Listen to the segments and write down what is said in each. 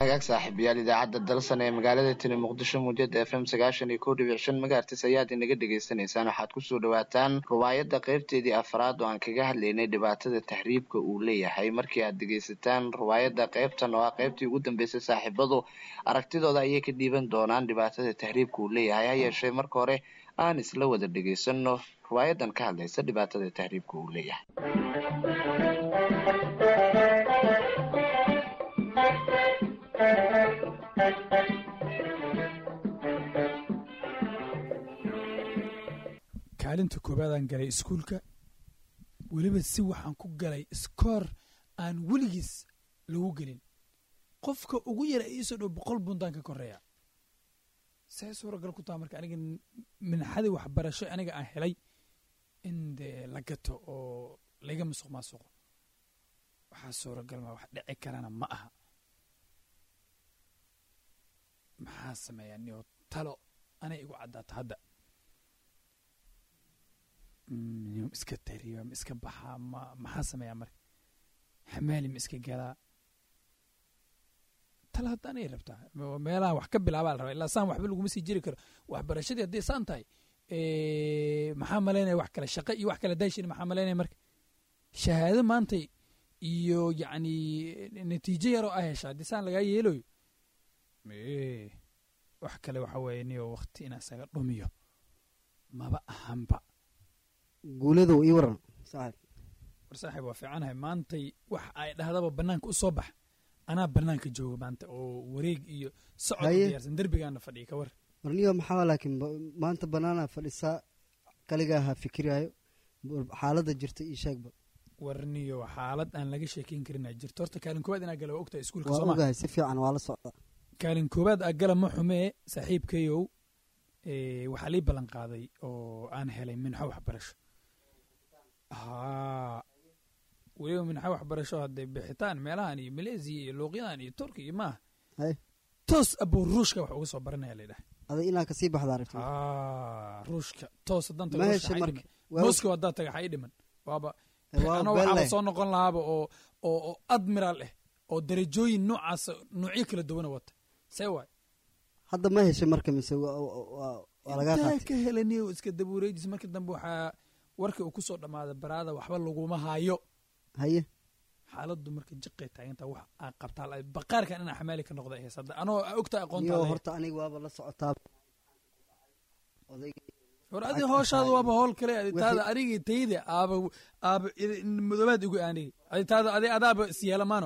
hagaag saaxiibayaal idaacadda dalsan ee magaalada tini muqdisho muujada f m sagaashan iyo kow dhibic shan magaartis ayaad inaga dhagaysanaysaan waxaad kusoo dhawaataan ruwaayadda qaybteedii afraad oo aan kaga hadlaynay dhibaatada taxriibka uu leeyahay markii aad dhegaysataan ruwaayadda qaybtan oo ah qaybtii ugu dambeysay saaxiibadu aragtidooda ayay ka dhiiban doonaan dhibaatada taxriibka uu leeyahay ha yeeshee marka hore aan isla wada dhegaysano ruwaayadan ka hadlaysa dhibaatada taxriibka uu leeyahay kaalinta koobaadaan galay iskuulka weliba si waxaan ku galay iskoor aan weligiis lagu gelin qofka ugu yara iisoo dhow boqol buntaan ka koreeya see suuragal ku taha marka aniga minxadii waxbarasho aniga aan helay in dee la gato oo layga masuq maasuqo waxaa suuragal ma wax dhici karana ma aha maxaa sameeyaa niyo talo anay igu caddaato hadda niyo ma iska tariiba ma iska baxaa ma maxaa sameeyaa marka xamaali ma iska galaa talo hadda anay rabtaa meelaha wax ka bilaabaa la rabaa ilaa saan waxba laguma sii jiri karo waxbarashadii hadday saan tahay maxaa malaynaya wax kale shaqo iyo wax kale daashin maxaa malaynaya marka shahaado maantay iyo yacni natiijo yaroo ah hesha haddii saan lagaa yeelayo wax kale waxa weeye niyo wakti inaa isaga dhumiyo maba ahanba guuladow ii waran saaxib war saaxiib waa fiicanahay maantay wax ay dhahdaba banaanka u soo bax anaa banaanka jooga maanta oo wareeg iyo socod Haye. diyaarsan derbigaana fadhiya ka war warniyo maxaa laakiin ba- maanta banaana fadhisaa kaligaa ha fikiraayo xaaladda jirta ii sheegba warniyo xaalad aan laga sheekeyn karin aa jirto horta kaalin koowaad inaa gala waa ogtahay iskuulka waa sooma ogahay si fiican waa la socda kaalin koowaad aa gala ma xumee saaxiibkayow ee, waxaa lii ballan qaaday oo aan helay minxo waxbarasho haa weliba minxo waxbarasho haddee bixitaan meelahan iyo maleesiya iyo luuqyadan iyo turki iyo maaha hay toos abuu ruushka wax uga soo baranaya la yidhaha ada inaa kasii baxda aragti haa ruushka toos haddaan tago Ma ruushka heshay waxaa ii marka? dhiman Waa- moscow haddaad taga waxaa ii dhiman waaba waa anoo been waxaaba leh. soo noqon lahaaba oo oo oo admiral ah oo darajooyin noocaas noocyo kala duwana wata see waay hadda ma heshay marka mise waa- waa waa lagaa intaa qaatay ka helaniyo iska dabuureejis markii dambe waxaa warkii uu kusoo dhammaaday baraada waxba laguma hayo haye xaaladdu marka jiqay taaginta wax aa qabtaa la- baqaarkan inaa xamaali ka noqda ahays hadda anoo ogta niyo aqoonta horta aniga waaba la socotaa odayga hor adi hooshaada waaba howl kale adi Wixii- taada anigii tayda aaba aaba madoobaad igu aanigi adi taada adi adaaba isyeelamaano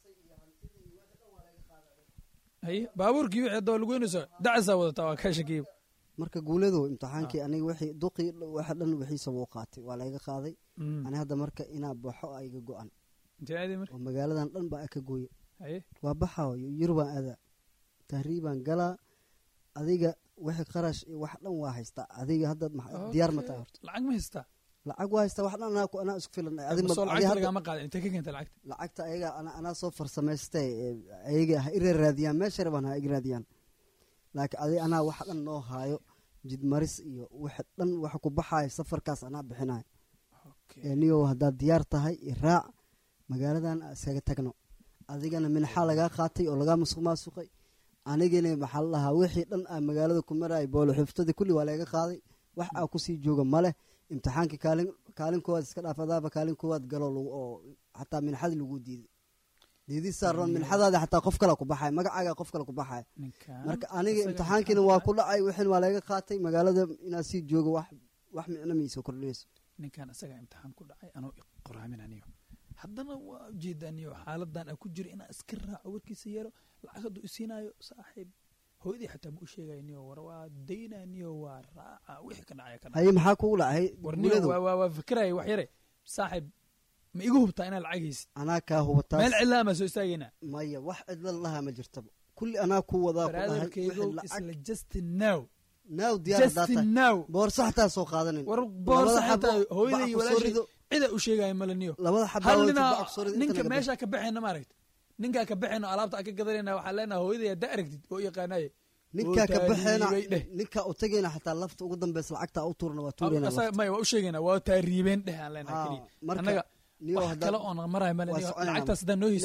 haye baabuurkii wixii hadda waa lagu weynayso dacasaa wadataa waa kaa shakiyo marka guuladow imtixaankii aniga wixii duqii waxa dhan wixiisaba u qaatay waa layga qaaday Mm. ani hadda marka inaa baxo a iga go-an intee aadi marka oo magaaladan dhan baa ka gooye haye waa baxaa yurubaan aadaa tahriibaan galaa adiga wixii qarash iyo wax dhan waa haystaa adiga hadda maxa- diyaar ma tahay horta lacag ma haystaa lacag waa haystaa wax dhan anaa ku- anaa isku filan Adi ma- soo adi lacagta hadda- lagama qaadan intee ka keenta lacagta lacagta ayaga ana- anaa soo farsamaystay ee, ayaga ha ira raadiyaan meesha rabaan ha iga raadiyaan laakiin adi anaa wax dhan noo haayo jidmaris iyo wax dhan waxa ku baxaaya safarkaas anaa bixinayo ee niyow haddaad diyaar tahay iraac magaaladan aan iskaga tagno adigana minxaa lagaa qaatay oo lagaa musuq maasuqay anigana maxaa la dhahaa wixii dhan aa magaalada ku marayay boolo xuftadii kulli waa laga qaaday wax aa kusii jooga ma leh imtixaankii kaalin kaalin koowaad iska dhaaf adaaba kaalin koowaad galo lagu- oo xataa minxadii lagu diiday diidii saaran minxadaada xataa qof kale ku baxaya magacaaga qof kale ku baxaya ninkan marka aniga isaga imtixaankiina waa ku dhacay wixin waa laga qaatay magaalada inaa sii joogo wax wax micno miisa kordhinayso ninkan isaga imtixaan ku dhacay anoo qoraaminaniyo haddana waa ujeedaniyo xaaladan aan ku jiro inaan iska raaco warkiisa yeero lacag hadduu isiinayo saaxiib hooyadii xataa ma u sheegayniyo war waa daynaniyo waa raaca wixii ka dhacaya ka dhacay haye maxaa kugu dhacay warniyo guuladu waa waa waa fikiraya wax yare saaxiib ma igu hubtaa inaad lacag haysid anaa kaa hubataas meel cidlaa maa soo istaagaynaa maya wax cidla lahaa ma jirtaba kulli anaa ku wadaa ku dhahay baraadarkeygo wixii lacag isla justin now naaw diyaar haddaa justin tahay now boorso xataa soo qaadanin war boorsa Labada xataa xabo hooyaday iyo bac ku soo walaashay rido. cida u sheegaya malaniyo labada xabaa hal wada ninaa bac ku soo rido, ninka intana meeshaa ka baxayna maaragta ninkaa ka baxayna alaabta aan ka gadanayna waxaa leenaha hooyaday haddaa aragtid oo yaqaanaye ninkaa ka oo baxeena taariibay dheh ninkaa u tegayna xataa lafta ugu dambeysa lacagta u tuurna waa tuurayna Asaga- maya waa u sheegayna waa taariibeen dheh aan leenaha Haa, keliya marka annaga niyo wax haddaa- kale oon marahay male waa niyo soconayna. lacagtaas haddaan noo Ile hisin ma-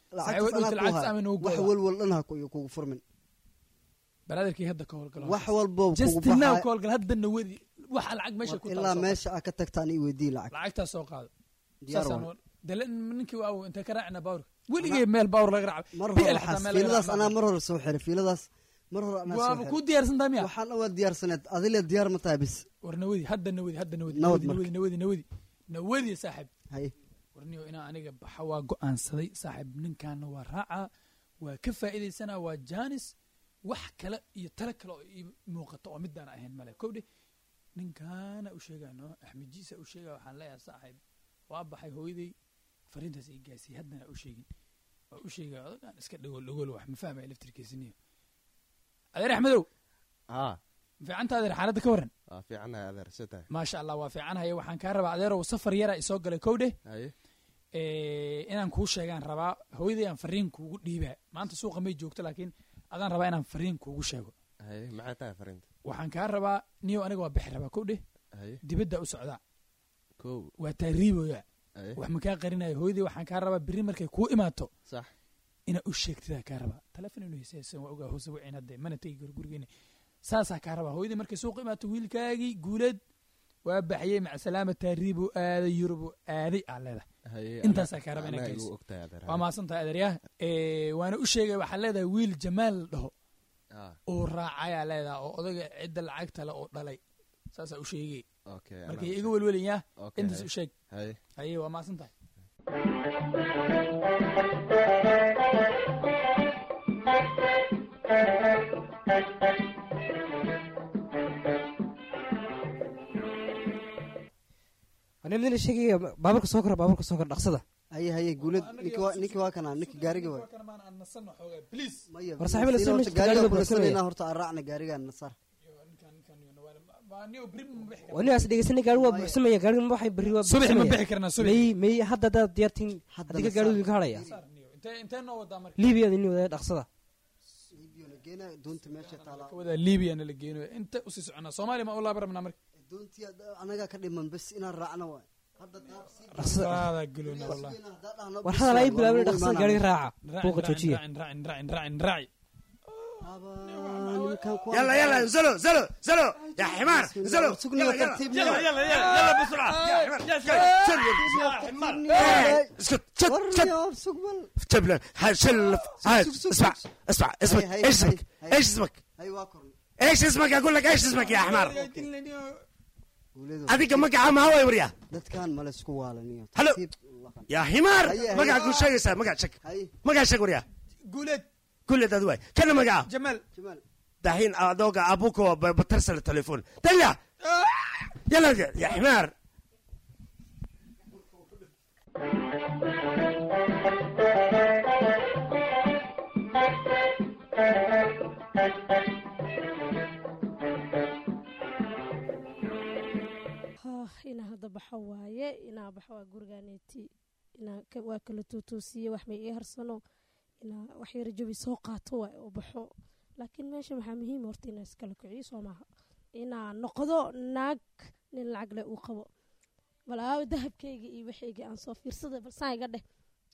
lacagtaas dhowta anaa ku lacagtaas haya ama noogu wax gooda. walwal dhan ha ku- kugu furmin balaadarkii hadda ka howlgalo wax walbo kugu justin now baxaaya ka howlgal hadda nawadi waxa lacag meesha ku ilaa meesha aa ka tagtaan ii weydii lacag lacagtaas soo qaado diyaar saasaan waay. oo- dale ninkii waa intee ka raacina baawrka weligee meel baawr laga raaca mar PL hore xataa xaas meel laga fiiladaas raaca anaa mar hore soo xiray fiiladaas mar hore anaa soo waaba xiray ku diyaarsan tahay miya waxaan waa diyaarsaneed adile diyaar ma tahay bis war nawadi hadda nawadi hadda nawadi Nawad nawadi marka. nawadi nawadi nawadi saaxib haye warniyo inaa aniga baxa waa go-aansaday saaxib ninkaana waa raacaa waa ka faa'iidaysanaa waa jaanis wax kale iyo tale kale oo ii muuqato oo midaan ahayn male kowdhe ninkaana u sheegano axmed jiisa u sheega waxaan leeyahay saaxib waa baxay hooyaday fariintaas ii gaasiyey haddana u sheegin waa u sheegaya odagaan iska dhagool dhagool wax ma fahmaya laftirkiisiniyo adeer axmedow haa ma fiicanta adeer xaaladda ka warran waa fiicanahay adeer soo tahay maasha allah waa fiicanhaya waxaan kaa rabaa adeerow safar yara isoo galay kowdhe haye Eh, inaan kuu sheegaan rabaa hooyaday aan fariin kuugu dhiibaa maanta suuqa may joogto laakiin adaan rabaa inaan fariin kuugu sheego haye maxay tahay fariinta waxaan kaa rabaa niyo aniga waa bixi rabaa kowdhe haye dibadda u socdaa kow waa taariiboya haye wax ma kaa qarinaya hooyaday waxaan kaa rabaa biri markay kuu imaato sax inaa u sheegtidaa kaa rabaa telefon inuu heesaysan waa ogaa hoose wicin hadde mana tegi karo gurigeena saasaa kaa rabaa hooyaday markay suuqa imaato wiilkaagii guuleed waa baxyey macasalaama taariibu aaday yurubu aaday aa leedahay haye Intaasaa kaa raba anaa inaa igu geyso. ogtahay adeer waa mahadsan tahay adeeryaha waana u sheegay waxaa leedahay wiil jamaal la dhaho haa uu raacayaa leedaha oo odaga cidda lacagta le oo dhalay saasaa u sheegay okay markay iga welwelayaa Okay, intaas haye. u sheeg haye haye waa mahadsan tahay anamdina sheegaya baaburka soo kora baaburka soo kora dhaqsada haye haye guulad ninki waa ninki waa kana ninki gaariga waay maya War saaxiib, la sina soo horta meeshta gaariga gaariga kunasanayna buuxsanaya. horta aan raacna gaarigaan nasar wanigaas dhegeysanay gaari waa buuxsamaya gaariga ma waxay berri waa subaxi ma buuxsamaya. bixi karnaa subax may may hadda hadaad diyaartiin Hadda adiga la gaarigu ka hadhaya intee noo wadaa marka liibiyada ini wadaya dhaqsada geena doonta meesha taala ka wadaa liibiyana la geeno inta usii soconaa soomaaliya ma u laaba rabnaa marka doontii anagaa ka dhiman bes inaan raacno waay hadda dhaqsada aadaa galoona wallah war hadal ay bilaabeen dhaqsada gaariga raaca buuqa joojiya raacin raacin raacin raaci يلا يلا انزلوا انزلوا انزلوا يا حمار انزلوا يلا يلا يلا يلا يلا يلا بسرعه يا حمار إيه، اسكت شت شت جيب له هاي شل هاي اسمع اسمع اسمك هاي- ايش هاي- اسمك هاي. ايش اسمك hay waa korn ايش اسمك اقول لك ايش اسمك يا حمار guuleedo هذيك مقعه ما هو يوريها dadkan male isku waalaniyo Halo. Tartiib u laqan. يا حمار هيا- مقعه هيا. كل شيء يسا مقعه شك hay مقعه شك وريها guuleed كل ده دواي كان مقعه jamaal jamaal دحين ادوق ابوك بترسل التليفون دلع يلا يا حمار hah inaa hadda baxo waaye inaa baxo waa guriganeeti inaa ka- waa kala tuutuusiye wax may ii harsano inaa wax yara jabi soo qaato waay oo baxo laakiin meesha maxaa muhiim horta inaa iskala kiciyo soo maaha inaa noqdo naag nin lacag leh uu qabo bal aawo dahabkayga iyo waxayga aan soo fiirsada bal saan iga dheh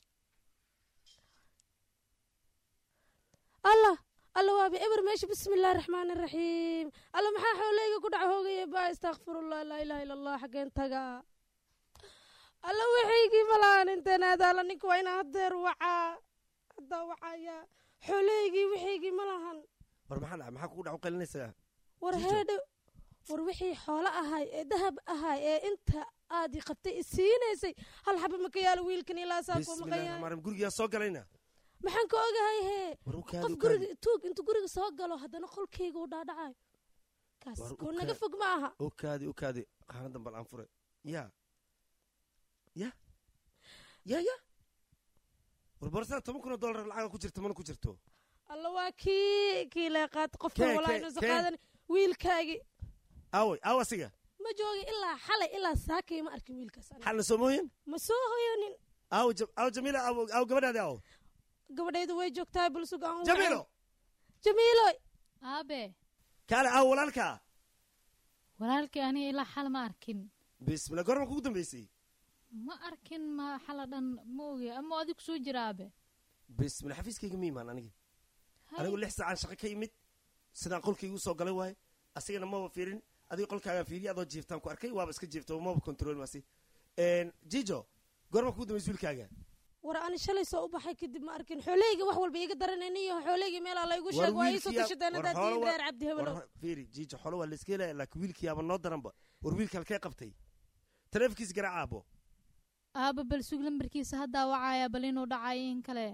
allah alla waabi eber meesha bismi illaahi raxmaani raxiim alla maxaa xooleyga ku dhaca hoogaya baa istakfirullah laa ilaaha illa allah xageen tagaa alla waxaygii malahan inteen aadaala ninka waa inaan hadeer wacaa haddaa wacaya xooleygii waxaygii malahan war maxaa dhacay maxaa kugu dhac u qalinaysaa war Jijo. heedho war wixii xoolo ahay ee dahab ahay ee inta aad i qabtay isiinaysay hal xaba maka yaalo wiilkan ilaa saa ku bismillahi maqan yahay raxmaan raxiim gurigaa soo galayna maxaan ka ogahay hee war u kaadi qof u kaadi guriga tuug intuu guriga soo galo haddana qolkayga u dhaadhacayo kaas War u koo naga kaa- fog ma aha u kaadi u kaadi qaanadan bal aan fure ya ya ya ya war borsada toban kun oo dollar lacaga ku jirta mana ku jirto alla waa kii kii leeqaad qofkan Kee, walaa kee, inuusan kee? qaadan wiilkaagii aaway aaw asiga ma joogi ilaa xalay ilaa saakay ma arkin wiilkaas aniga. xalna soomooyin ma soo hoyanin aaw Ja- aaw jamiila aaw aaw gabadhaadi aaw gabadhaydu way joogtaa bulsug aan u jamiilo wacay. jamiilo aabe kaale aaw walaalka walaalkii aniga ilaa xal ma arkin bismillah goorma kugu dambeysay ma arkin ma xala dhan ma oge ama adig soo jira aabe bismillah xafiiskayga ma imaan aniga anigu lix saacaan shaqo ka imid sidaan qolkayga usoo galay waaye asigana maba fiirin adiga qolkaagaan fiiriya adoo jiiftaan ku arkay waaba iska jiifta maba control maasi jijo goorma kugu dambaysa wiilkaaga war ani shalay soo u baxay kadib ma arkin xooleyga wax walba iga daranayni iyo xooleyga meelaa laygu sheego waa iisoo tashadeen haddaad tihiin reer cabdi hebelow fiiri jijo xolo waa layska helaya laakiin wiilkiyaaba noo daranba war wiilka halkee qabtay taleefonkiisa garaaca abo aaba bal sug lambarkiisa haddaa wacaya bal inuu dhacayo in kale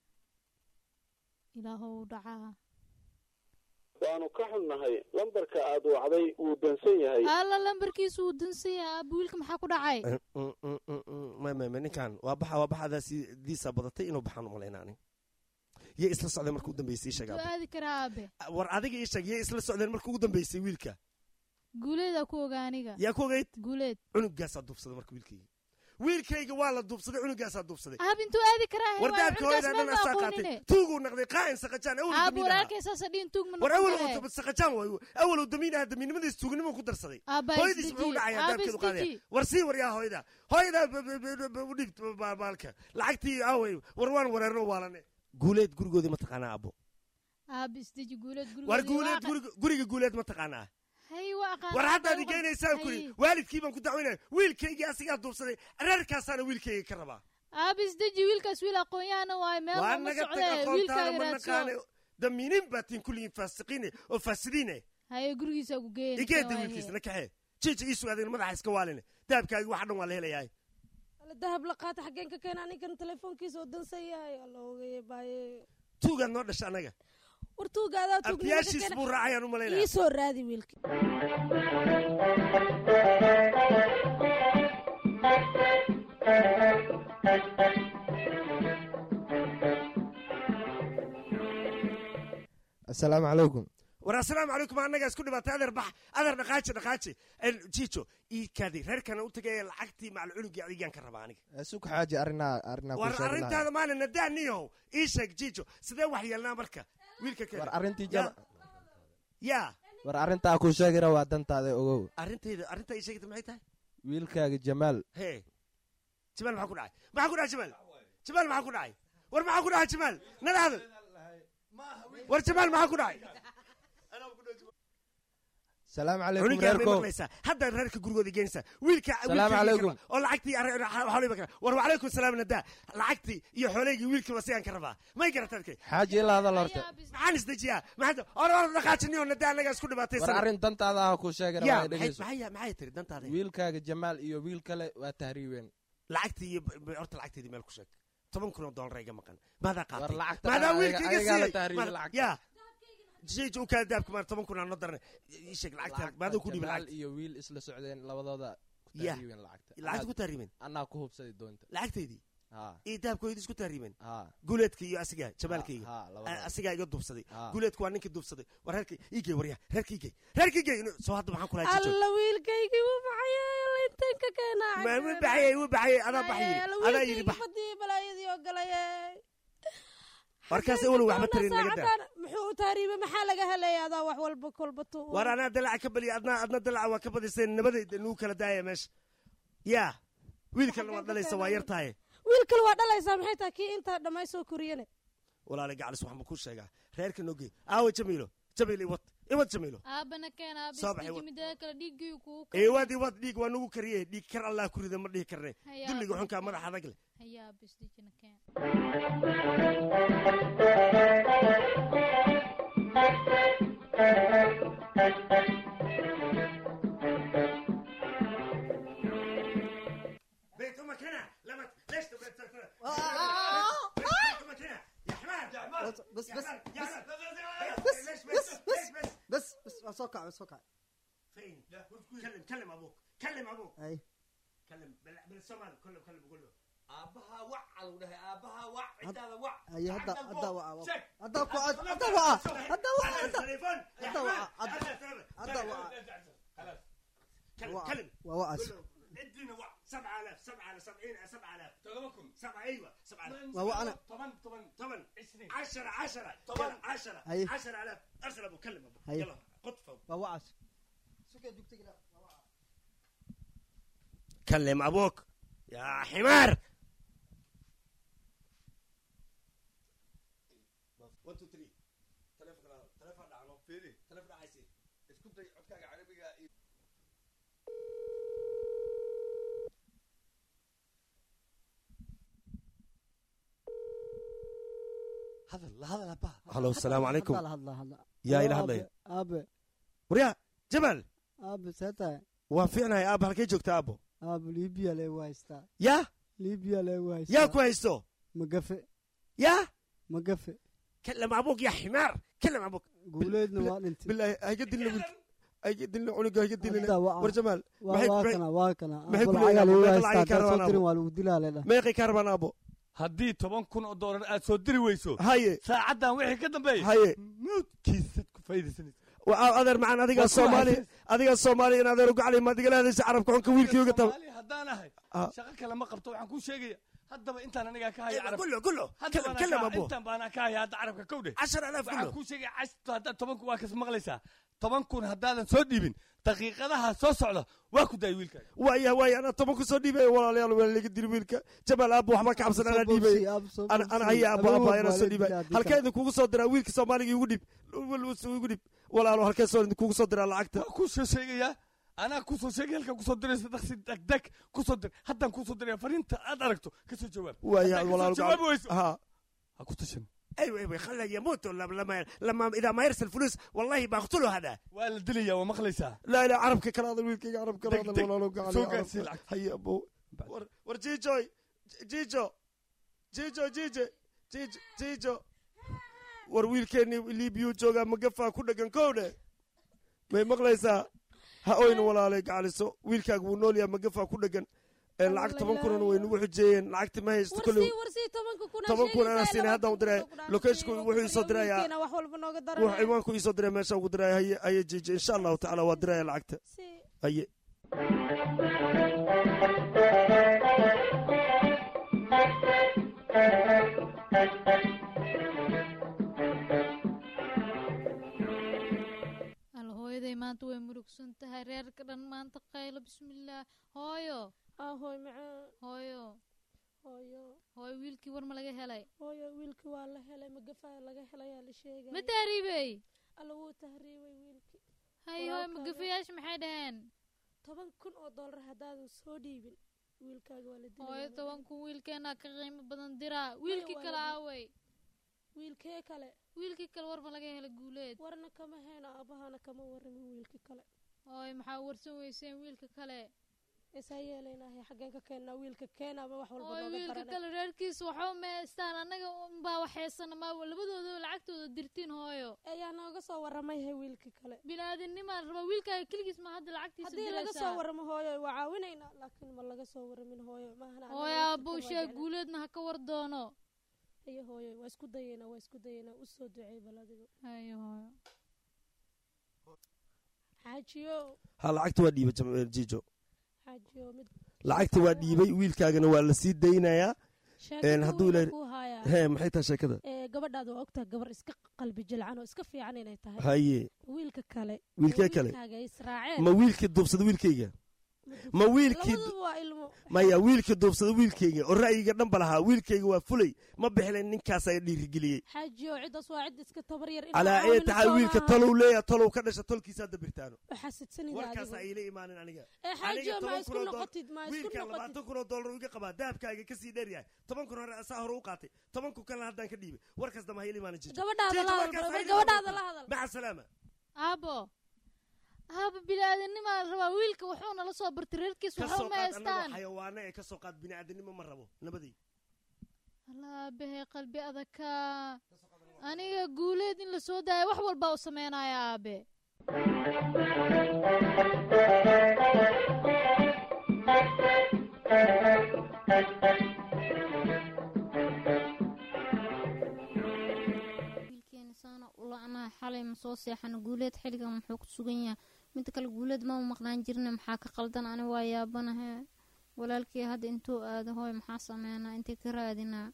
ilaahow dhacaa waanu ka xunnahay lambarka aad wacday wuu dansan yahay alla lambarkiisu wuu dansan yahay aaba wiilka maxaa ku dhacay ma ma ma ninkan waa baxa waa baxadaasi diisa badatay inuu baxaan u malayna ani yay isla socdeen marka u dambeysay ii sheeg soo abo. aadi karaa aabe war adiga ii sheeg yay isla socdeen marka ugu dambeysay wiilka guuleedaa ku ogaa aniga yaa ku ogeyd guuleed cunugaasaa duubsaday marka wiilkayga wiilkayga waa la duubsaday cunugaasaa duubsaday aab intuu aadi karaa war daabka hooyada dhan asaa qaatay tuuguu naqday qaa'in saqajaan awal aab damiin ahaa walaalkay saasa dhiin tuug ma war noqon awal kare uu saqajaan waayo awal uu damiin ahaa damiinnimadiis tuugnimuu ku darsaday Aabba hooyadiis isdeji, muxuu dhacayaa aabba daabkeedu qaadaya isdeji. war sii war yaa hooyada hooyada b- b- b- b- u dhiib ba- baalka lacagtii awey war waan wareerno waalane guuleed gurigoodii ma taqaanaa abo aab isdeji guuleed war gurigoodii guuleed waa qa- guriga- guriga guuleed ma taqaanaa hay waa aqaan war haddaad Hay. igeynaysaan kuri waalidkii baan ku dacwaynaya wiilkaygii asigaa duubsaday reerkaasaana wiilkayga ka rabaa aab isdeji wiilkaas wiil aqoon-yahana waayo meel waa looma naga tag socde aqoontaada wiilkaaga ma naqaane raadso damiinin baa tiin kulligiin faasiqiine oo faasidiine haye gurigiisa ku geeyan igeeda wiilkiisa na kaxee jiija ii sugaadeen madaxa iska waaline dahabkaagi waxa dhan waa la helayahay Alla dahab la qaata xaggeen ka keena anigan telefoonkiisa oo dansan yahay alla ogaye baaye tuugaad noo dhasha annaga war tuugaadaa tuugnimo ka abtiyaashiis buu keena raacayaan u malaynaya ii soo raadi wiilki asalaamu calaykum war assalaamu calaykum annagaa isku dhibaatay adeer bax adeer dhaqaaji dhaqaaji jiijo ii kaadi reerkana u tagay lacagtii macal cunugii adigaan ka rabaa aniga sug xaaji arrinaa arrinaa ku war sheegi lahaa arrintaada maalin nadaaniyow ii sheeg jiijo sidee wax yeelnaa marka wiilka kale war arrintii Ya. jama yaa war arrintaa ku sheegira waa dantaada ogow arrintayda arrintaa ii sheegta maxay tahay wiilkaaga jamaal hee jamaal maxaa ku dhacay maxaa ku dhacay jamaal jamaal maxaa ku dhacay war maxaa ku dhacay jamaal nala hadal war jamaal maxaa ku dhacay salaamu calaykum cunigaa may reerko maqlaysaa hadda reerka gurigooda geenaysaa wiilka Salaamu wiilkaygii calaykum. ka rabaa. oo lacagtii xoolihii ka war wacalaykum salaam nadaa lacagtii iyo xoolaygii wiilkiiba sigaan ka rabaa may garataad kay xaaji ilaa hadal horta maxaan isdejiyaa maxaa or or dhaqaajiniyo nadaa annagaa isku dhibaatay war arrin dantaada ah ku sheegira yaa waa dhegeyso maxay maxay tiri dantaada wiilkaaga jamaal iyo wiil kale waa tahriibeen lacagtii iyo b- b- horta lacagteedii meel ku sheeg toban kun oo dollar iga maqan maadaa war qaatay lacagta maadaa ayaga- wiilka iga ayagaa la siiyey tahriibay Maada- lacagta yaa jayja u kaa daabka maa toban kun aan noo darnay ii sheeg lacagta maadaa ku dhibi jamaal lacagta iyo wiil isla socdeen labadooda ku Ya. tahriibeen lacagta lacagta ku tahriibeen anaa ku hubsaday doonta lacagteedii ha iyo dahabkoodii isku tahriibeen ha guuleedka iyo asiga jamaalkayga ha labadooda asigaa iga duubsaday Ha. guuleedku waa ninkii duubsaday war reerka igey warya reerka igey reerka igey soo hadda maxaan kulaha jijo alla wiilkaygii wuu baxayay alla inteen ka keenaa ma wuu baxayay wuu baxayay adaa bax yiri adaa yiri bax badii balaayadii oo galaye warkaas awal waxba tarin laga daa muxuu u taariibay maxaa laga helaya adaa wax walba kolba tu war anaa dalaca ka baliya adna adna dalaca waa ka badiseen nabadayda nuu kala daaya meesha yaa wiilkalna waad dhalaysa waa yar tahay wiil kale waa dhalaysaa maxay tahay kii intaa dhamay soo koriyane walaala gacalis waxaan ku sheegaa reerka nogey aawa jamiilo jamiil iwad iwad jamiilo aabana keen aaba Soo baxay, isdeji wa- mideeda kale dhiiggii kugu iwad iwad dhiig waa nagu kariye dhiig kar allah ku rida ma dhihi karne Hayaa. dulliga xunkaa madax adag leh haya aaba isdejina keen بيت امك هنا لما ليش تبغى بيت امك هنا يا حمار بس بس يا بس حمار يا حمار بس ليش بس بس ليش بس بس بس waa soo kacay waa soo kacay فين كلم كلم ابوك كلم ابوك ay كلم بال- بالصومال كله كله بقول له aabbahaa wac alu dhahay aabbahaa wac cidaada wac ay hadda hadda waa Sheeg. hadda ku hadda waa hadda waa على hadda التليفون يا hadda waa حمار hadda hadda waa كلم waa كلم waa wacas قول له ادينا وع 7000 7000 70 7000 todobakum سبعة ايوه 7000 waa waa ana toban toban طبعا عشرين 10 10 طبعاً. 10 هي. 10000 ارسل ابو كلم ابو هي. يلا قطفه waa wacas suka dugtiga كلم ابوك يا حمار one two three telefonka la- telefon dhacno fiiri telefon dhacaysi isku day codkaaga carabiga iyo hadal la hadal abba halo asalaamu calaykum Hadla, hadla, hadla. yaa ila Aabe, hadlaya aabe waryaa jamaal aabe see tahay waan fiicnahay aabba halkay joogta aabbo aabe libiya leegu haystaa yaa libiya leegu haystaa yaa ku haysto magafe yaa magafe kalam abuuk ya ximaar kalam abuuk guuleedna waa dhintay bilaahi hayga dilna wiilka hayga dilna cunuga hayga dilna Hadda waa- war jamaal waa maxay- waa maxay- kana waa kana maxay Aabe ku leeyahay lacagaa aabbo? leegu Meeqa haystaa lacag kaa haddaad soo rabaan dirin aabbo? waa lagu dilaa leedha meeqay kaa rabaan aabbo haddii toban kun oo doolar aad soo diri weyso haye saacaddan wixii ka dambeeya haye mawdkiisad ku faydaysanaysa waa adeer macaan adigaa Waa ku soomaali haysan. adigaa soomaali in adeer ugacli ma digala hadaysa carabka xunka wiilkii uga taba Soomaali haddaan ahay Ah. shaqo kale ma qabto waxaan kuu sheegaya haddaba intaan anigaa ka haya carabka kullo kullo Hadda kalam baanaa kalam ka- abo intaan baanaa ka haya hadda carabka kowdhe cashar alaaf waxaan kullo kuu sheegaya cashto haddaad toban kun waa kas maqlaysaa toban kun haddaadan soo dhiibin daqiiqadaha soo socda waa ku daay wiilkaaga waaya waaya anaa toban ku soo dhiibaya walaalayaal waa laga diri wiilka jamaal aabbo waxba ka cabsan anaa dhiibay ana ana haya aabbo aabbo anaa soo dhiibay halkee idinkugu soo diraa wiilka soomaaliga igu dhib igu dhib walaalo halkee soo idinkugu soo diraa lacagta waa kuu soo sheegayaa anaa kuu soo sheegay halkaa kusoo diraysa daqsi degdeg kusoo dir haddaan kusoo diraya fariinta aad aragto kasoo jawaab waaya Haddaan walaalo kasoo jawaabi weyso ha ha ku tashan ايوه ايوه خله يموت لما لما لما اذا ما يرسل فلوس والله بقتله هذا waa la dilayaa waa maqlaysaa لا لا عربك كلا هذا ويلك عربك كلا دق هذا دق. ولا لو قاعد سوق أنسي العكس. هيا ابو ور ور جيجو جيجو جيجو جيجو جيجو جيجو war wiilkeeni libiyu joogaa magafaa ku dhagan kowdhe may maqlaysaa ha oyna walaalay gacaliso wiilkaaga wuu nool yahay magafaa ku dhagan ee lacag toban kunana way nagu xujeeyeen lacagti ma haysto kolley warsii warsii tobanka kuna toban kun anaa siinay haddaan u diray lokeeshku wuxuu isoo dirayaa wax walba nooga wax daranaya ciwaanku iisoo diray meesha ugu diray haye haye jiiji insha allahu tacaala waa diraya lacagta si haye al hooyaday maanta way murugsan tahay reerka dhan maanta qaylo bismillaah hooyo ah hooy macaan hooyo hooyo hooyo wiilkii war ma laga helay hooyo wiilkii waa la helay magafaa laga helayaa la sheegay ma taariibey alla wuu tahriibay wiilkii hay hooyo Walaalkaaga. magafayaasha maxay dhaheen toban kun oo doolar haddaadan soo dhiibin wiilkaaga waa la hooyo dilaya toban kun wiilkeenaa ka qiimo badan diraa wiilkii waa kale la dil- aawey wiilkee kale wiilkii kale war ma laga helay guuleed warna kama hayno aabahana kama waramin wiilkii kale hooyo maxaa warsan weyseen wiilka kale isaa yeelaynahay xaggeen ka keennaa wiilka keenaaba wax walba hooyo nooga wiilka daranay kale reerkiisa waxba meestaan annaga unbaa waxaysana ma labadooda lacagtooda dirtiin hooyo ayaa nooga soo waramayhay wiilkii kale binaadinimaa raba wiilkaaga keligiis ma hadda lacagtiisa haddii laga soo diraysaa waramo hooyo waa caawinaynaa laakiin ma laga soo waramin hooyo maahana anaga hooyo wiilkii aabbow kale waa sheeg jeclaan. guuleedna ha ka war doono haye hooyo waa isku dayeynaa waa isku dayeynaa u soo duceey bal adigo hayo hooyo xaajiyo ha lacagta waa dhiibay jam- jiijo xaajiyo mid lacagta waa dhiibay wiilkaagana waa la sii daynayaa sheekada hadduu wiila ilaahay- ku hayaa hee maxay tahay sheekada ee gabadhaada waa ogtahay gabar iska qalbi jilcan oo iska fiican inay tahay haye wiilka kale Wiilkee oo kale? wiilkaaga israaceen ma wiilkii duubsada wiilkayga ma wiilkii labaduba waa ilmo maya wiilkii duubsada wiilkayga oo ra'yiga dhanba lahaa wiilkayga waa fulay ma bixilen ninkaasaa dhiirigeliyey xaajiyo ciddaas waa cid iska tabar yar calaa ee taxaa wiilka talow leeya talow ka dhasha tolkiisaa dabirtaano xasidsanida warkaas adigu ayla imaanin aniga ee xaajiyo Aniga ma toban isku kun oo dool- noqotid ma isku wiilkan noqotid labaatan kun oo doolar iga qabaa dahabkaaga kasii dheer yahay toban kun hore asaa hore u qaatay toban kun kalena haddaan ka dhiibay warkaas dama hayla imaanin jijo gabadhaada Jijo, la warkaas hadal hayla gabadhaada imaanin. la hadal maca salaama aabo aabo biniaadanimaa la rabaa wiilka wuxuu nala soo bartay reerkiis ka waxba soo ma qaad anagoo haystaan xayawaana ee ka soo qaad bini'aadanimo ma rabo nabadii alla aabahe qalbi adagka aniga guuleed in la soo daaya wax walbaa u sameynaya aabe wiilkeena saana u la'naha xalay ma soo seexana guuleed xilligan muxuu ku sugan yahay midda kale guuleed mama maqnaan jirna maxaa ka qaldan ani waa yaabanahe walaalkii hadda intuu aado hooy maxaa sameynaa intay ka raadinaa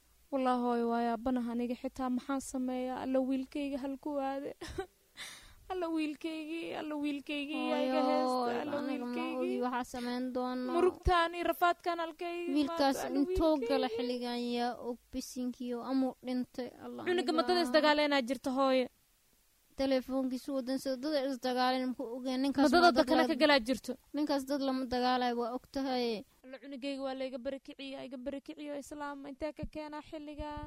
wallaahi hooyo waa yaabanaha aniga xitaa maxaan sameeyaa alla wiilkayga halku aade alla wiilkaygii alla wiilkaygii yaa iga heesta alla aniga ma wiilkaygii ogi waxaa samayn doona murugtaan iyo rafaadkan halkaygii wiilkaas maanta, alla intoo wiilkaygii. gala xilligan yaa og bisinkiyo amuu dhintay alla cunuga aniga- madada isdagaaleenaa jirta hooye telefoonkiisu wadansa dada isdagaaleen muku ogeen ninkaas madada waa da dad kale la- ka galaa jirto ninkaas dad lama dagaalayo waa og tahay alla cunugayga waa layga barakiciya iga barakiciyo islaam intee ka keenaa xilligan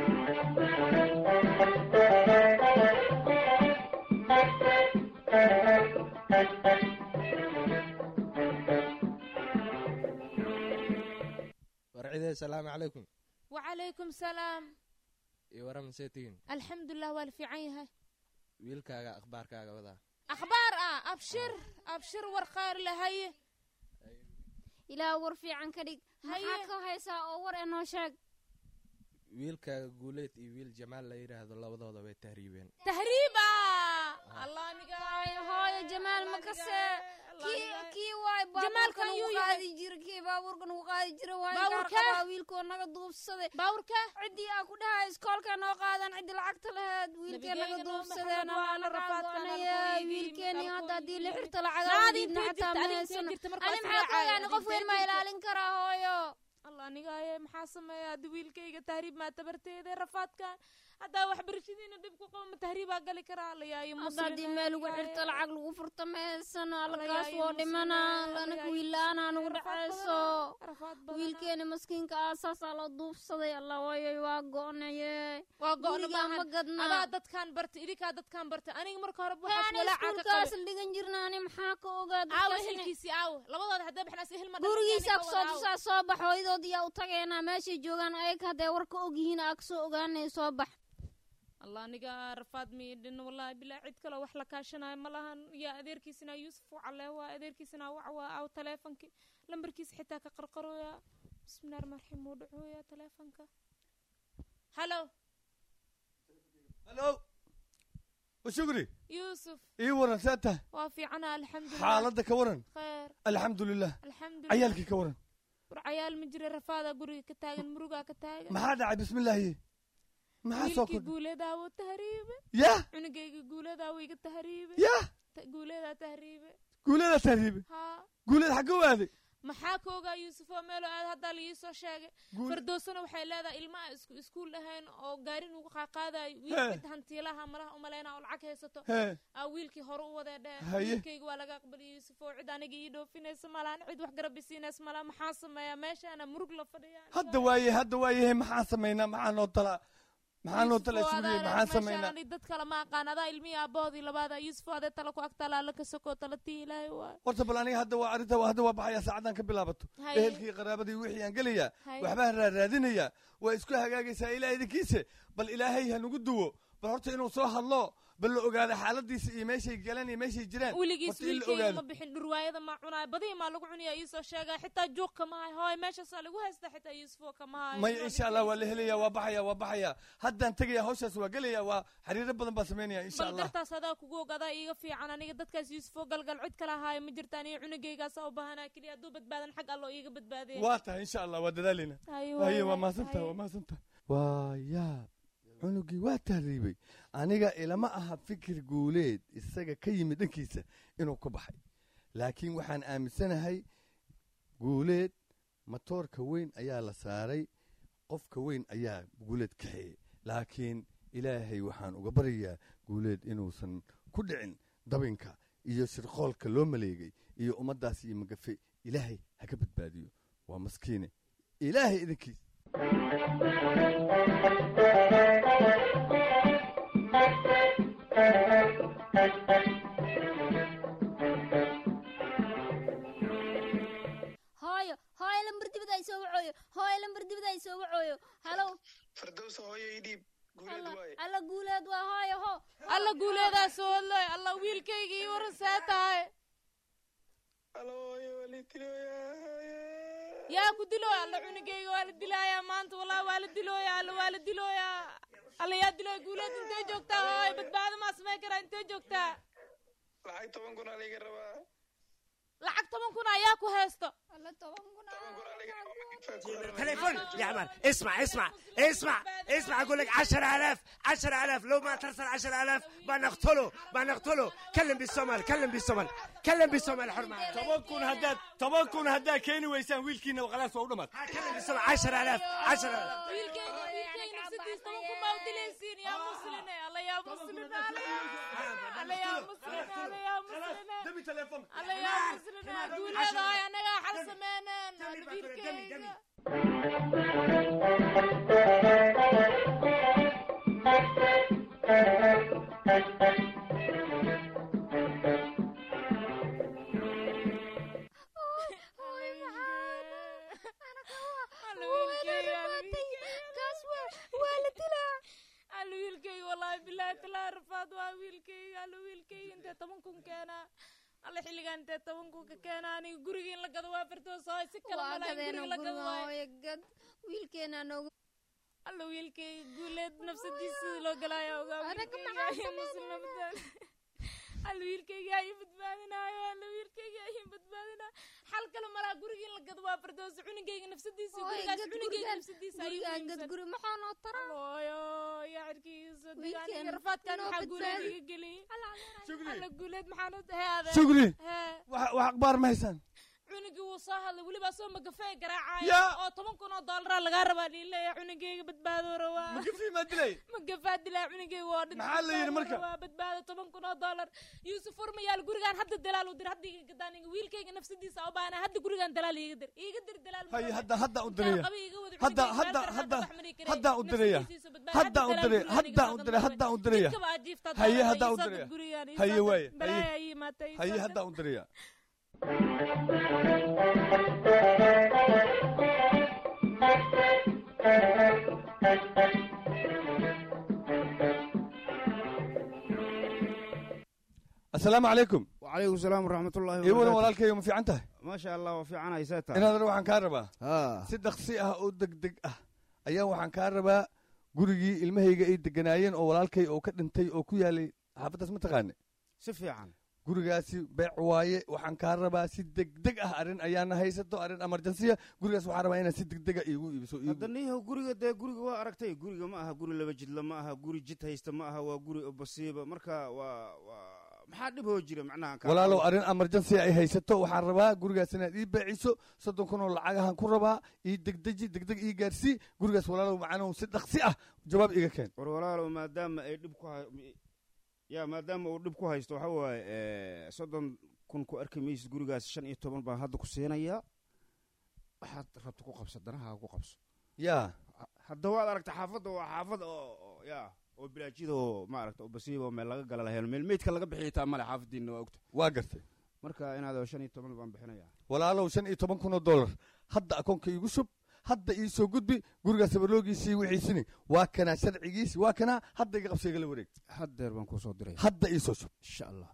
warcidee salaamu calaykum wacalaykum salaam iyo waran see tihiin alxamdulilah waa la fiican yahay wiilkaaga akhbaarkaaga wadaa akhbaar ah abshir abshir war qaar lahaye ilaa war fiican ka dhig maxaa ka haysaa oo war enoo sheeg wiilkaaga guuleed iyo wiil jamaal la yidhaahdo labadooda way tahriibeen tahriiba allah aniga hooyo jamaal ma kase kii kii waay Jamaalkan baabuurkan yuu ugu yahay? qaadi jira kii baabuurkan ugu qaadi jira waay Baabuurka? gaar qabaa wiilkoo naga duubsaday baabuurka ciddii aa ku dhahay iskoolka noo qaadan ciddi lacagta laheed wiilkee naga Nabigeenna duubsadeen Maxamed waa amaana la rafaadkan raadwanaya halkooyidii, wiilkeeni hadda haddii la xirta Naadi lacaga intee diibna jirta, xataa ma adi intee haysano jirta markaas ani maxaa ka raacaya, ogaani qof adi weyn intee ma jirta? ilaalin karaa hooyo allah anigaye maxaa sameeya haddi wiilkayga tahriib maa tabarteeda rafaadkan haddaa waxbarashadiina dhib ku qaba ma tahriibaa gali karaa alla yaayo hadda haddii meel lagu xirto lacag lagu furto ma haysano allakaas woo dhimana lanaka wiil la-aanaa nagu dhacayso wiilkeeni maskiinka ah saasaa loo duubsaday allah waayay waa go'naye waa go'na gurigaa ma maahan gadna adaa dadkaan barta idinkaa dadkaan barta aniga marka hore Hee, ani iskuulkaas dhigan jirna ani maxaa ka ogaa aawo dadkaas inay- hilkiisii aawo labadooda hadday baxnaas hilma gurigiisa kusoo tusaa soo bax hooyadood yaa u tagaynaa meeshay joogaan ayaga hadday war ka ogyihiin aa kasoo ogaanay soo bax allah aniga rafaad miidhin wallahi bilaa cid kaloo wax la kaashanayo ma lahan yaa adeerkiisina yuusuf u calee waa adeerkiisina wac waa aw taleefonkii lambarkiisa xitaa ka qarqarooya bismillahi rahmaan raxiim wuu dhacooya taleefonka halo halo washugri yuusuf ii waran see tahay waa fiicana alxamdulilah xaaladda ka waran kheer alxamdulilah alxamdulilah cayaalkii ka waran war cayaal ma jira rafaadaa guriga ka taagan murugaa ka taagan maxaa dhacay bismillaahi maxaa soo wiilkii kordhay guuleedaawo tahriibe yah cunugayga guuleedaawo iga tahriibe yah Ta- guuleedaa tahriibe guuleeda tahriibe haa guuleed xagga u aaday maxaa ka ogaa yuusuf oo meelo aad haddaa la iisoo sheegay Guul- fardoosana waxay leedahay ilma aan isku iskuul ahayn oo gaarin ugu qaaqaadayo Hee. wiilka hantiilaha malaha umaleyna oo lacag haysato Hee. aa wiilkii hore u wadee dhee Haye. wiilkayga waa laga aqbaliyay yuusuf oo cid aniga ii dhoofinaysa malahan cid wax garab isiinaysa malaha maxaa sameeyaa meeshaana murug la fadhiya hadda waaye hadda waaye maxaa samaynaa maxaa noo talaa maxaa noo talaa sugriye maxaa samaynaa meeshaan dad kale ma aqaan adaa ilmihii aabahoodii labaada yuusuf adee tala ku agtaala alla ka sokoo tala tii ilaahay waay horta bal aniga hadda waa arrinta hadda waa baxaya saacadan ka bilaabato Haye. ehelkii qaraabadii wixii aan gelayaa Haye. waxbaan raaraadinayaa waa isku hagaagaysaa ilaah idinkiise bal ilaahay ha nagu duwo bal horta inuu soo hadlo bal la ogaado xaaladiisa iyo meeshay galeen iyo meeshay jiraan weligiis horta in la wiilkayga ogaado ma bixin dhurwaayada maa cunaaya badihii maa lagu cunaya iisoo sheegaya xitaa juuq kama hayo hooy meeshaasaa lagu haysta xitaa yuusufoo kama hayo maya insha allah waa la helaya waa baxaya waa baxaya haddaan tegaya hawshaas waa gelaya waa xiriiro badan baan samaynaya insha bal allah dartaas adaa kugu og adaa iiga fiican aniga dadkaas yuusufoo galgal cid kala haayo ma jirta aniga cunugaygaasa u baahanaa keliya hadduu badbaadan xag alloo iiga badbaadaya waa tahay insha allah waa dadaalina Haye, haye waaye, waa mahadsantaha haye. waa mahadsantaha waa yaab cunugii waa tahriibay aniga ilama aha fikir guuleed isaga ka yimid dhankiisa inuu ku baxay laakiin waxaan aaminsanahay guuleed matoorka weyn ayaa la saaray qofka weyn ayaa guuleed kaxeeyey laakiin ilaahay waxaan uga baryayaa guuleed inuusan ku dhicin dabinka iyo shirqoolka loo maleegay iyo ummaddaas iyo magafe ilaahay ha ka badbaadiyo waa maskiine ilaahay idinkiis hooyo hooyo lambar dibad ay soo wacooyo hooyo lambar dibad ay soo wacooyo halow fardowsa hooyo ii dhiib guuleed waaye alla guuleed waa hooyo ho alla guuleedaa soo hadlay alla wiilkayga ii waran see tahay yaa ku dilooya alla cunugayga waa la dilaayaa maanta wallahi waa la dilooyaa alla waa la dilooyaa alla yaa dilooya guuleed intee joogtaa hooy badbaado maa samayn karaa intee joogtaa lacag toban kun aa liiga rabaa lacag toban kun ayaa ku haysto تليفون يا عمال اسمع اسمع اسمع اسمع اقول لك 10000 10000 لو ما ترسل 10000 بنقتله بنقتله كلم بالصومال كلم بالصومال كلم بالصومال حرمه toban kun haddaad toban kun haddaad keeni weysaan wiilkiina khalaas waa u dhamaad كلم بالصومال 10000 10000 wiilkayga wiilkayga nafsadiis toban kun baa u dilaysiin yaa musline alla yaa musline alla yaa musline alla yaa musline alla yaa musline hadduu leedahay annagaa xal sameyneen alla wiilkayga alla wiilkayga wallaahi bilaahi talaa rafaad waa wiilkayga alla wiilkayga intee toban kun keenaa alla xilligaan intee toban kun ka keenaa aniga guriga in la gado waa fartoos hooy si kale Waa malaha in gadeena guriga la gado guriga waayo hooyo gad wiilkeena noogu alla wiilkayga guuleed nafsadiisa sidii loo galaayo ogaa wiilkayga ayaa muslimnimada alla wiilkayga ayaa badbaadinaayo alla wiilkayga ayaa badbaadinaayo xal kale malaa guriga in la gado waa fardoos cunugayga nafsadiisa iyo Hooyo, gurigaas gad cunugayga gurigaan- nafsadiisa gurigaan gad guri maxaa noo tara hooyo yaa cirkiisa Wiilkeena degaaniga rafaadkan noo maxaa guuleed badbaadi. iga geliyey alla guuleed maxaan u heade Shukri. hee wax wax akhbaar ma haysaan cunugii wuu soo hadlay weliba soo magafee Yaa. garaacaya oo toban kun oo doolaraa lagaa rabaa dhiileeya cunugayga badbaado rawaa magafii maa dilay magafaa dilaa cunugayga waa dhinta Maxaa la yidhi marka? waa badbaado toban kun oo doolar yuusuf urmayaal gurigaan hadda dalaal u dir hadda iga gadaan wiilkayga nafsadiisa u baana hadda gurigaan dalaal iiga dir iiga dir dalaal hay hadda hadda u diraya qabi iga wada hadda cunugayga hadda meel hadda kale wax mari karay. hadda u diraya Nafsadiisa badbaado. hadda u Hadda diraya dalaal hadda u gurigaan diraya iga hadda u diraya Jidka baa jiifta haye doonta, hadda u ii soo diraya gad gurigaan, ii haye soo gad. waaye Balaayaa haye ii imaatay, ii haye soo hadda gad. u diraya asalaamu calaykum wacalaykum salaam waraxmatullahi ii wadan walaalkayo ma fiican tahay maasha allah waa fiican haysaa tahay inaadar waxaan kaa rabaa haa si dhaqsi ah oo degdeg ah ayaa waxaan kaa rabaa gurigii ilmahayga ay deganaayeen oo walaalkay oo ka dhintay oo ku yaalay xaafaddaas ma taqaane si fiican gurigaasi beec waaye waxaan kaa rabaa si degdeg ah arrin ayaana haysato arrin emergensiya gurigaas waxaan rabaa inaad si degdega iigu iibiso iigu- hadda niyahow guriga dee guriga waa aragtay guriga ma aha guri laba jidla ma aha guri jid haysta ma aha waa guri basiiba marka waa waa maxaa dhib hoo jira macnaha kaa- walaalow arrin emergency ay haysato waxaan rabaa gurigaas inaad ii beeciso soddon kun oo lacagahan ku rabaa ii degdeji degdeg ii gaarsii gurigaas walaalow macnuhu si dhaqsi ah jawaab iga keen war walaalow maadaama ay dhib ku hay- ya maadaama uu dhib ku haysto waxa waaye eh, soddon kun ku arki maysid gurigaas shan iyo toban baan hadda ku siinayaa waxaad rabta ku qabso danahaaga ku qabso yaa hadda waad aragta xaafadda waa xaafad oo oo- ya oo bilaajida oo maaragta oo basiiba oo meel laga gala lahayn meel meydka laga bixiya taa male xaafadiinna waa ogta waa gartay marka inaad shan iyo toban baan bixinayaa walaalow shan iyo toban kun oo dollar hadda akoonka iigu shub hadda ii soo gudbi gurigaas sabarloogiisii wixiisini waa kanaa sharcigiisi waa kanaa hadda iga qabsa igala wareeg haddeer baan kuu soo diray hadda ii soo shub insha allah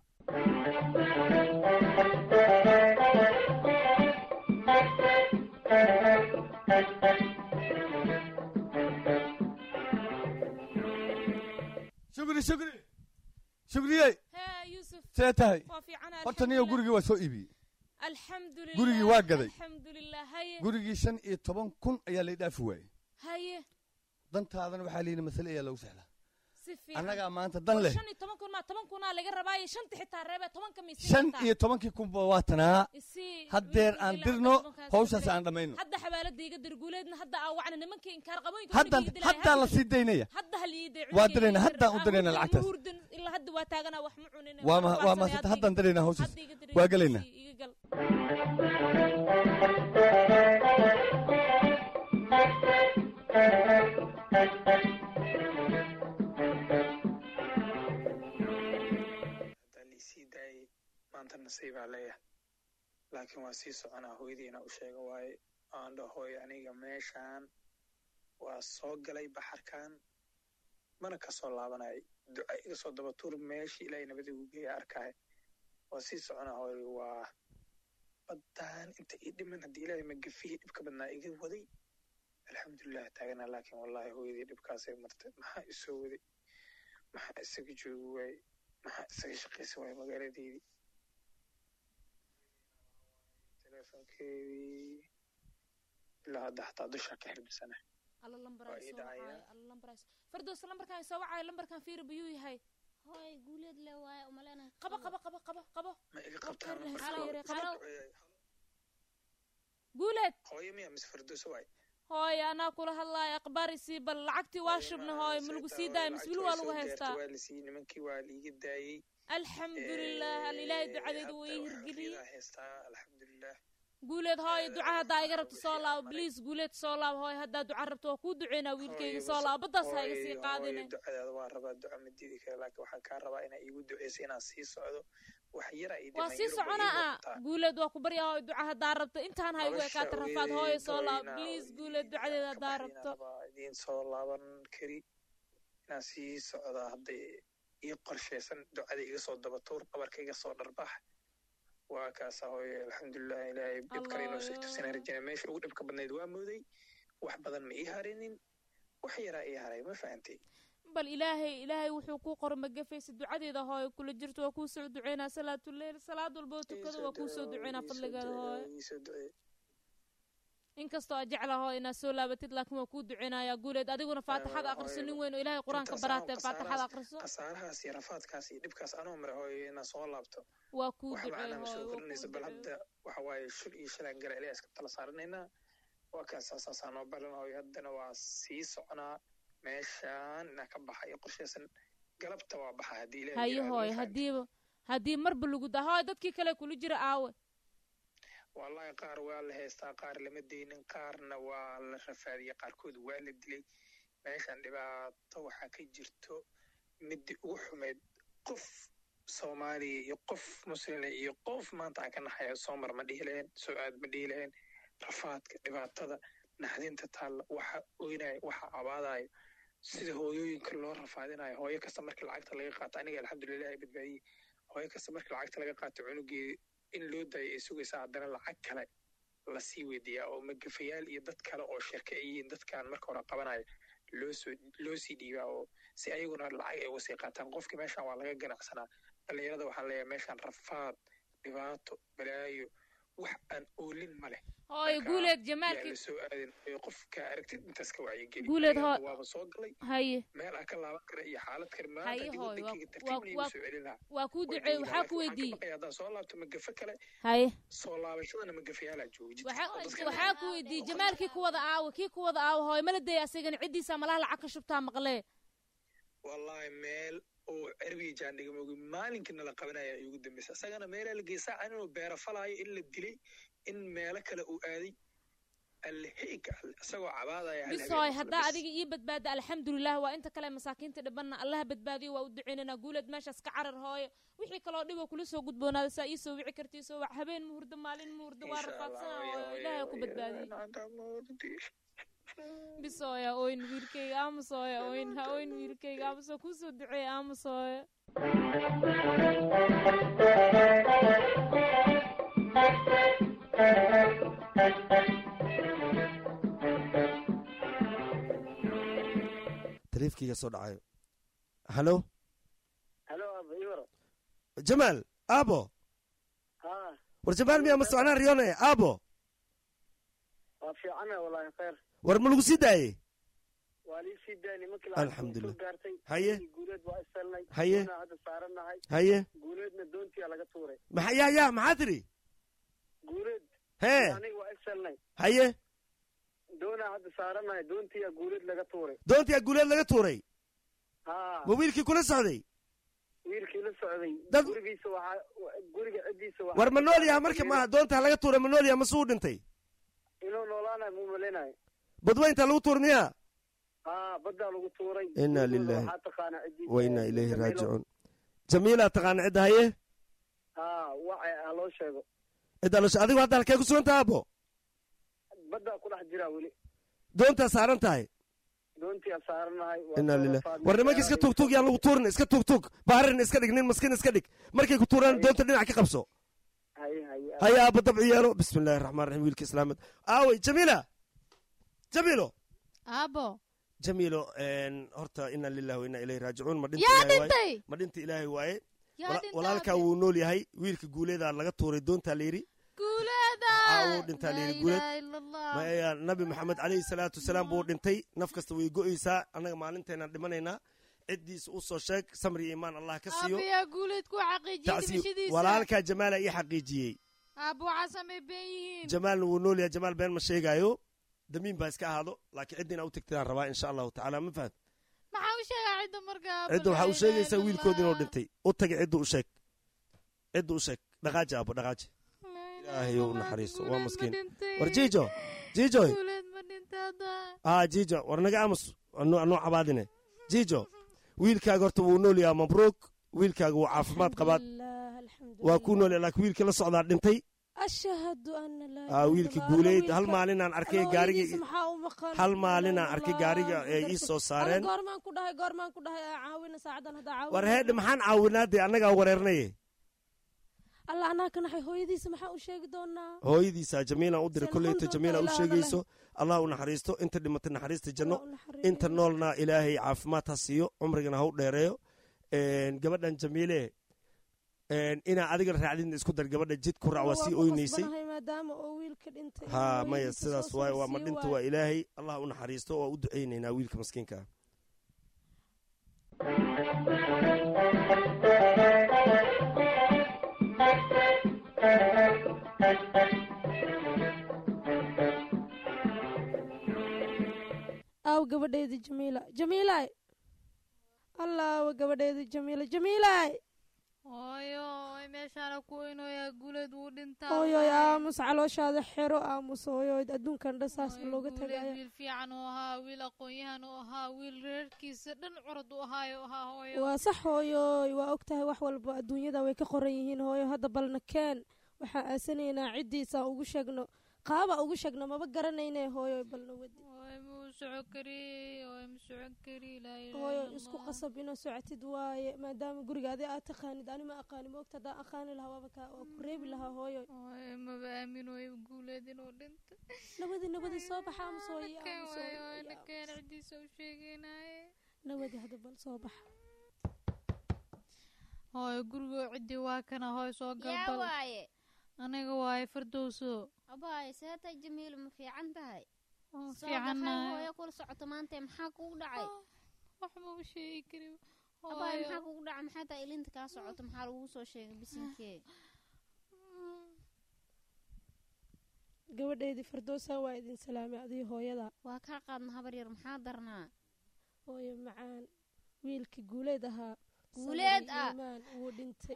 shukri shukri shukriyey hee yuusuf see tahay waa fiican horta niyo gurigii waa soo iibiyey alxamdulilah gurigii waa gaday. alxamdulilah haye gurigii shan iyo toban kun ayaa lay dhaafi waayey haye dantaadana waxaa layidhi masale ayaa lagu sexlaa si fiican annagaa maanta dan leh shan iyo toban kun maa toban kunaa laga rabaayo shanta xitaa reebe tobanka maysi shan iyo tobankii kunba waa tanaa Isii- haddeer aan ilaa dirno tobankaas hawshaas diray. aan dhammayno hadda xawaalada iga dir guuleedna hadda aa wacna nimankii inkaar qabooyinka haddan guriga iga dilaya. haddaa la sii daynaya hadda hal ii day waa cunugayga dirayna iga dir. haddaan u Aan dirayna hurdin, lacagtaas ma hurdin, ilaa hadda waa taaganaa wax ma cunin waa ma waa ma haddaan diraynaa hawshaas Hadda iga diray, waa gelaynaa isii, iga gal haddaa liisii daayay maanta nasiibaa leeyahay laakiin waa sii soconaa hooyadiina u sheega waaye aan dhahoy aniga meeshaan waa soo galay baxarkan mana kasoo laabanay duca iga soo daba tuur meeshii ilaahay nabadii ugu geeya arkaayo waa sii soconaa hooy waa baddaan inta ii dhiman haddii ilaahay magafihii dhibka badnaa iga waday alxamdulilah taaganaa laakiin wallaahi hooyadii dhibkaasay martay maxaa isoo waday maxaa isaga joogi waayey maxaa isaga shaqaysan waayey magaaladeydii taleefonkeedii ilaa hadda xataa dusha ka xirmisana alla lambar Waa ay ii soo dhacaya. wacaayo alla lambar ay soo fardoos lambarkan ay soo wacaayo lambarkan fiiri biyuu yahay hooy guuleed le waaye umaleenahay qabo qabo qabo qabo qabo ma iga Waqti qabtaan yar leh, lambarka iska yare, qabo Eh, guuleed hooyo miya mise firdowso waay hooy anaa kula hadlaaya akhbaar isii bal lacagtii waa shubna hooy ma lagu sii daaya mise weli waa lagu haystaa waa lasii nimankii waa liiga daayey alxamdulilah al ilaahay ducadeedu waa ii hirgeliyey Aqridaa haystaa alxamdulilah guuleed hooy duca haddaa iga rabto soo laabo bliis guuleed soo laabo hooy haddaa duca rabto waa kuu duceynaa wiilkayga soo laabo baddaas ha iga sii qaadine ducadaada waa rabaa duca ma diidi kara laakiin waxaan kaa rabaa inaa iigu duceyso inaan sii socdo wax yara ii waa dhiman sii Yurub way ii soconaa ah muuqataa. guuleed waa ku barya hooy duca haddaa rabto intaan ha igu Nolosha ekaata rafaad hooyaday hooyo soo laabo hooyana bliis guuleed ducadeeda haddaa rabto rabaa idiin soo laaban kari inaan sii socdaa hadday ii qorshaysan ducada iga soo dabatuur dhabarka iga soo dharbax waa kaasa hooye alxamdulilah ilaahay dhib kale inoo soo tusina rajana meesha ugu dhibka badnayd waa mooday wax badan ma ii harinin wax yaraa ii haray ma fahantay bal ilaahay ilaahay wuxuu kuu qoro ma gafaysa ducadeeda hooyo kula jirto waa kuu soo duceynaa salaatuleyl salaad walba oo tukado waa kuu soo duceynaa fadligeeda hooyo iisoo ducee inkastoo aa jecla hooyo inaad soo laabatid laakiin waa kuu duceynayaa guuleed adiguna faatixada aqriso nin weyn oo ilaahay qur-aanka Intaas baraatee anoo faatixada khasaarahaas- aqriso khasaarahaas iyo rafaadkaas iyo dhibkaas anoo mara hooye inaan soo laabto waa kuu wax duceey macnaa ma soo hooyo waa kordhinayso kuu bal duceey hadda waxa waaye shul iyo shalaan gala ilaa iska tala saaranaynaa waa kaas saasaa noo balan hooyo haddana waa sii soconaa meeshaan inaa ka baxa iyo qorshaysan galabta waa baxa haddii ilaahay haye yiraahdo, ma hooyo fahamtay? haddiiba haddii marba lagu daa hooyo dadkii kale kula jira aawe wallahi qaar waa la haystaa qaar lama deynin qaarna waa la rafaadiyey qaarkood waa la dilay meeshan dhibaato waxaa ka jirto midii ugu xumeyd qof soomaaliya iyo qof muslina iyo qof maanta aan ka naxaya soomar ma dhihi lahayn soo aad ma dhihi lahayn rafaadka dhibaatada naxdinta taalla waxa oynaya waxa abaadayo sida hooyooyinka loo rafaadinayo hooyo kasta markii lacagta laga qaato aniga alxamdulilah ay badbaadiyey hooyo kasta markii lacagta laga qaato cunugeeda in loo daayo ay sugaysaa haddana lacag kale lasii weydiiyaa oo magafayaal iyo dad kale oo shirka ay yihiin dadkan marka hore qabanaya loo soo loo sii dhiibaa oo si ayaguna lacag ay uga sii qaataan qofkii meeshan waa laga ganacsanaa dhalinyarada waxaan leeyahay meeshan rafaad dhibaato balaayo wax aan oolin ma leh hooyo Marka, guuleed yaa jamaalkii la soo aadin ee qofka aragtid intaas ka wacyigeli Guuleed, Aniga hoo- waaba soo galay haye meel aan ka laaban kara iyo xaalad kale maanta haye haddii hooyo waa- wadankayga waa- tartiib igu waa- soo celin lahaa waa kuu way duceey joogi waxaa lahaa. ku Laakiin waxaan weydiiyey ka baqayaa haddaan soo laabto magafe kale haye soo laabashadana magafayaalaa jooga jidka waxaa oo dadka waxaa ku weydiiyey jamaalkii ku wada aawe kii ku wada aawe hooyo mala daya asagana ciddiisa malaha lacag ka shubtaa maqlee wallahi meel oo cerbiga jaandhiga moogi maalinkii nala qabanaya igu dambeysa isagana meelaa la geesaa can inuu beera falaayo in la dilay in meelo kale uu aaday alleheyga alle isagoo cabaadaya hal bis habeen hooy isla haddaa bis. adiga ii badbaada alxamdulilah waa inta kale masaakiinta dhibanna allaha badbaadiyo waa u duceynanaa guuleed meeshaas ka carar hooyo wixii kaloo dhiboo kula soo gudboonaada saa ii soo wici kartii soo wac habeen muhurdo maalin muhurdo waa Insha Allah, rafaadsana hooyo, hooyo hooyo, ilaahay ku hooyo, badbaadiyey nacanta moodi. bis hooya oyn wiilkayga aamus hooya oyn ha oyn wiilkayga aamus oo kuu soo duceeya aamus hooya taleefkayga soo dhacayo hallo halo aba iwara jamaal aabo ha war jamaal miyaa ma socnaan riyone aabo waa fiicana wallaahi khayr war ma lagu sii daayey waa lii sii daayay nimankii Alxamdulillah. soo gaartay Haye. nimankii guuleed waa iselnay Haye. doonaa hadda saaranahay Haye. guuleedna doontiyaa laga tuuray maxa yaa yaa maxaa tiri guuleed Hee. aniga waa iselnay haye doonaa hadda saaranahay doontiyaa guuleed laga tuuray doontii guuleed laga tuuray ha ma wiilkii kula socday wiilkii la socday Dad- gurigiisa waxaa guriga ciddiisa waxaa war ma nool yaha marka maaha doontaa laga tuuray ma nool yaha mase uu dhintay inuu noolaanayo muu maleynayo badweynta lagu tuur miyaa ha baddaa lagu tuuray Inna gurigooda lillahi waxaa taqaanaa ciddiisa wa inna ilayhi Jamiilo. raajicuun jamiilaa taqaana cidda haye ha waxa ha loo sheego cidda lasho adigu hadda halkee ku sugan taha abo baddaa ku dhex jiraa weli doontaa saaran tahay doontiyaa saaranahay waa inna soo lilah rafaadnay. war nimanka iska tugtug yaan lagu tuurin iska tugtug baarin iska dhig nin maskin iska dhig markay ku tuuraan doonta dhinac ka qabso haye haye haya aaba dabci yeelo bismi illahi raxmaan raxiim wiilka islaamad aawey jamiila jamiilo aabo jamiilo een, horta ina lillahi wa inna ilayhi raajicuun ma dhinta Yaa ilaahay waaye? dhintay? ma dhinta ilaahay waaye Yaa Wala- dhintay, walaalkaa wuu nool yahay wiilka guuleedaa laga tuuray doontaa la yidhi caawuu dhintaa layidhi guuleed maya nabi maxamed calayhi salaatu wasalaam buu dhintay naf kasta way go'aysaa annaga maalinteenaan dhimanaynaa ciddiisa u soo sheeg samri iyo imaan allah ka siiyo aabayaa guuleed ku xaqiijiyey tacsiib dhimashadiisa walaalkaa jamaala ii xaqiijiyey aabbo waxaa samay been yihiin jamaalna wuu nool yahay jamaal been ma sheegaayo damiin baa iska ahaado laakiin cidda inaa u tagtidaan rabaa insha allahu tacaala ma fahad maxaa u sheegaa cidda markaa cidda waxaa u sheegaysaa wiilkood inuu dhintay u taga cidda u sheeg cidda u sheeg dhaqaaji aabo dhaqaaji ilaahay u naxariisto waa maskiin war jiijo jiijoy guuleed ma dhintaada aa jiijo war naga aamus anu anuu cabaadine jiijo wiilkaaga horta wuu nool yahaa mabruuk wiilkaaga wuu caafimaad qabaad waa kuu nool yahay laakiin wiilkii la socdaa dhintay ashhadu ana laa aa wiilka guuleyd hal maalinaan arkay gaariga maxaa u maqan hal maalinaan arkay gaariga ee ii soo saareen goormaan ku dhahay goormaan ku dhahay aa caawina saacadan hadda caawina war heedhe maxaan caawinaadee annagaa wareernaye allah anaa ka naxay hooyadiisa maxaa u sheegi doonaa hooyadiisa jamiila u diray Seen kolleyta xunta jamiila u ilaaha sheegayso allah u naxariisto inta dhimatay naxariista janno inta noolna ilaahay caafimaad ha siiyo cumrigana ha u dheereeyo Een, gabadhan jamiile een, inaa adiga raacdin isku dar gabadha jid ku raac waa sii oynaysay qasbanahay maadaama oo wiilka dhintay ha inuu maya hooyadiisa sidaas soo waaye waa ma sii dhinta waayo. waa ilaahay allah u naxariisto waa u ducaynaynaa wiilka maskiinka ah aaw gabadheedii jamiila jamiilay allaawa gabadheedii jamiila jamiilay hooyo way meeshaana ku weynoyaa guuleed wuu dhintaa hooyoy aamus calooshaada xero aamus hooyoy adduunkan dhan saas looga guuleed tagaya wiil fiican uu ahaa wiil aqoon-yahan uu ahaa wiil reerkiisa dhan curad u ahaayo ahaa hooyo waa sax hooyoy waa og tahay wax walba adduunyada way ka qoran yihiin hooyo hadda balna keen waxaan aasanaynaa ciddiisaan ugu sheegno qaaba ugu sheegno maba garanayne hooyoy balna wadi hooyo muu soco kari hooyo ma socon kari laa ilaaha hooyo illa isku Allah. qasab inaa socotid waaye maadaama guriga adi aad taqaanid ani ma aqaani moogta haddaan aqaani lahaa waaba kaa waa ku reebi lahaa hooyoy hooyo maba aaminoyo guuleed inuu dhintay nabadi nabadi soo baxa aamusooye Nakeen aamusooye waayo, nakeen ciddiisa u sheegaynaaye nabadi hadda bal soo baxa hooyo gurigoo ciddii waa kana hooyo soo yaa galbal waaye aniga waaye fardowso abaaye seetay jamiilu ma fiican tahay Oo Soo fiicannahay. dhaqay hooyo kula socoto maanta maxaa kugu dhacay wax ma u sheegi karin abaaye hooyo. maxaa kugu dhacay maxay tahay ilinta kaa socoto maxaa lagugu soo sheegay bisinkee gabadheedii fardoosa waa idin salaamay adii hooyada waa kaa qaadna habar yar maxaa darnaa hooyo macaan wiilkii guuleed ahaa Guuleed Sabir iyo ah. iimaan wuu dhintay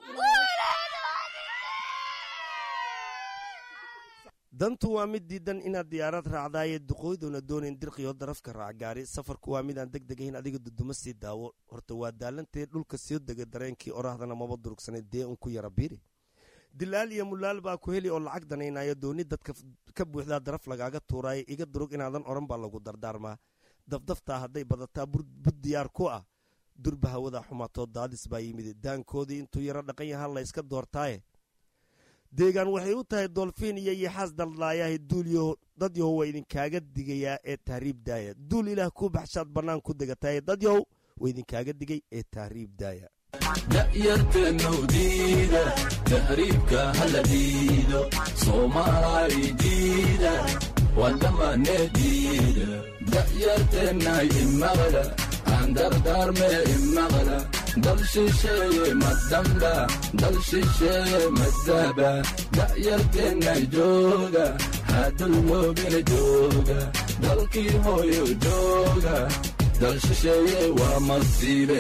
dantu waa mid diidan inaad diyaarad raacdaaye duqooyduna doonayn dirqiyo darafka raac gaari safarku waa midaan deg degayn adiga duduma sii daawo horta waa daalantee dhulka soo dega dareenkii orahdana maba durugsanay dee un ku yara biiri dilaal iyo mulaal baa ku heli oo lacag danaynaya dooni dadka f- ka buuxdaa daraf lagaaga tuuraaye iga durug inaadan oran baa lagu dardaarmaa dafdaftaa hadday badataa bur- bud diyaar ku ah durba hawada xumaatoo daadis baa yimid daankoodii intuu yaro dhaqan yahaa la yska doortaaye deegaan waxay u tahay dolfiin iyo yaxaas daldlaayahay duulyo dad yahow waa idinkaaga digayaa ee tahriib daaya duul ilaah kuu baxshaad bannaan ku degataaye dad yahow waa idinkaaga digay ee tahriib daaya da'yarteennow diida tahriibka hala diido soomaali diida wadamane diida da'yarteennay imaqla aan dardaarme imaqla dal shisheeye madamba dal shisheeye madaba da'yarteennay jooga hadulmoobina jooga dalkii hooyo jooga dal shisheeye waa masiibe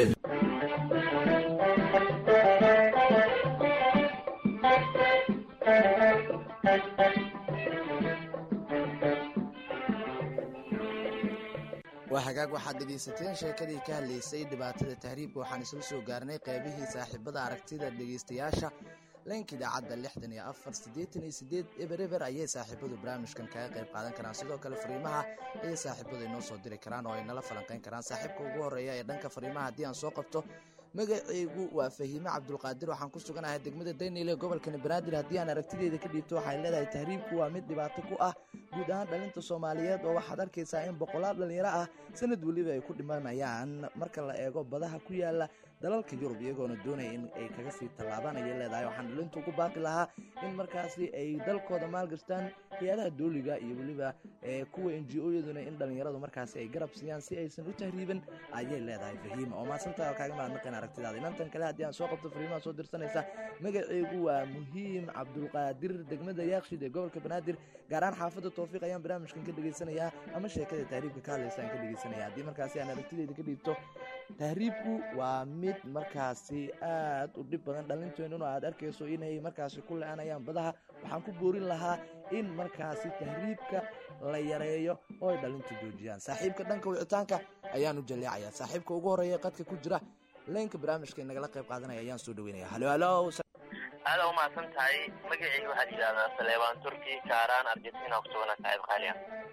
waa hagaag waxaad dhegaysateen sheekadii ka hadlaysay dhibaatada tahriibka waxaan isla soo gaarnay qaybihii saaxiibada aragtida dhegaystayaasha leenka idaacadda lixdan iyo afar siddeetan iyo siddeed eber eber ayay saaxiibadu barnaamijkan kaga qayb qaadan karaan sidoo kale fariimaha ayay saaxiibadu inoo soo diri karaan oo ay nala falanqayn karaan saaxiibka ugu horreeya ee dhanka fariimaha haddii aan soo qabto magacaygu waa fahiime cabdulqaadir waxaan ku suganahay degmada daynile gobolkani banaadir haddii aan aragtideeda ka dhiibto waxay leedahay tahriibku waa mid dhibaato ku ah guud ahaan dhalinta soomaaliyeed oo waxaad arkaysaa in boqolaal dhallinyaro ah sanad weliba ay ku dhimanayaan marka la eego badaha ku yaala dalalka yurub iyagoona doonaya in ay kaga sii tallaabaan ayay leedahay waxaan dhalinta ugu baaqi lahaa in markaasi ay dalkooda maalgashtaan hay-adaha dooliga iyo weliba kuwa n g o-yaduna in dhallinyaradu markaasi ay garab siiyaan si aysan u tahriibin ayay leedahay fahiima oo maasantaa kaaga mahadnaqeen aragtidaada inantan kale haddii aan soo qabto fariimaha soo dirsanaysa magaceegu waa muhiim cabdulqaadir degmada yaakshid ee gobolka banaadir gaar ahaan xaafadda towfiiq ayaan barnaamijkan ka dhegaysanayaa ama sheekada tahriibka ka hadlaysa aan ka dhegaysanaya haddii markaasi aan aragtideyda ka dhiibto tahriibku waa mid markaasi aad u dhib badan dhalinteennuna aad arkayso inay markaasi ku le-anayaan badaha waxaan ku boorin lahaa in markaasi tahriibka la yareeyo oo ay dhalintu joojiyaan saaxiibka dhanka wicitaanka ayaan u jaleecaya saaxiibka ugu horreeya qadka ku jira leenka barnaamijka inagala qayb qaadanaya ayaan soo dhaweynaya halo halo aada umahadsan tahay magacii waxaa yidhahdaa saleebaan turki kaaraan argentina kusugana saaxiib qaaliya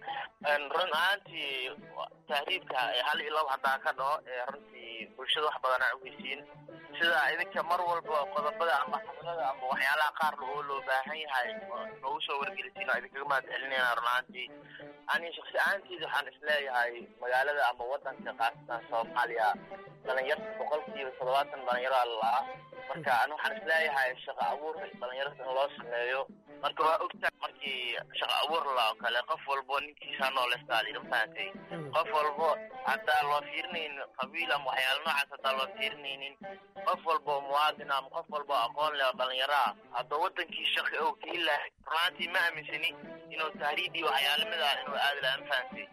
run ahaantii tahriibka hal iyo labo haddaa ka dhaho runtii bulshada wax badan aa uheysiin sida idinka mar walba qodobada ama xamalada ama waxyaalaha qaar oo loo baahan yahay noogu soo wargelisiin oo idinkaga mahad celinayna run ahaantii ani shaksi ahaantiida waxaan isleeyahay magaalada ama wadanka khaasatan soomaaliya dhalinyarta boqolkiiba toddobaatan dhalinyaro alla marka ani waxaan isleeyahay shaqa abuur dhalinyarada in loo sameeyo marka waa ogtaa markii shaqa abuur la oo kale qof walbo ninkiisa noolestaali mafahatay qof walbo haddaa loo fiirinaynin qabiil ama waxyaala noocaas haddaa loo fiirinaynin qof walbo muwaadin ama qof walbo aqoon leh oo dhalinyaro ah haddoo wadankii shaqi oo ka ilahay runaantii ma aaminsani inuu tahriib iyo waxyaalamida inuu aadi lahaa mafahatay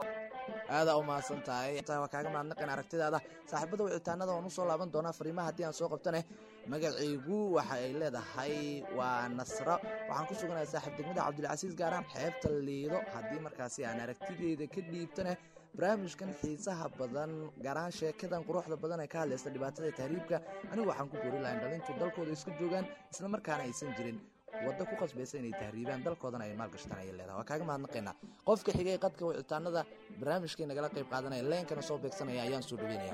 aadaa u mahadsan tahay waa kaaga mahadnaqeen aragtidaada saaxiibada wicitaanada waan usoo laaban doonaa fariimaha haddii aan soo qabtane magacaygu waxa ay leedahay waa nasro waxaan ku suganahay saaxiib degmada cabdilcasiis gaaraan xeebta liido haddii markaasi aan aragtideeda ka dhiibtane barnaamijkan xiisaha badan gaar ahaan sheekadan quruxda badan ee ka hadlaysa dhibaatada tahriibka anigu waxaan ku boori lahayn dhalintu dalkooda iska joogaan isla markaana aysan jirin waddo ku qasbaysa inay tahriibaan dalkoodana ay maalgashtaan ayay leedahay waa kaaga mahadnaqaynaa qofka xigay qadka wicitaanada barnaamijkay nagala qayb qaadanaya leenkana soo beegsanaya ayaan soo dhaweynaya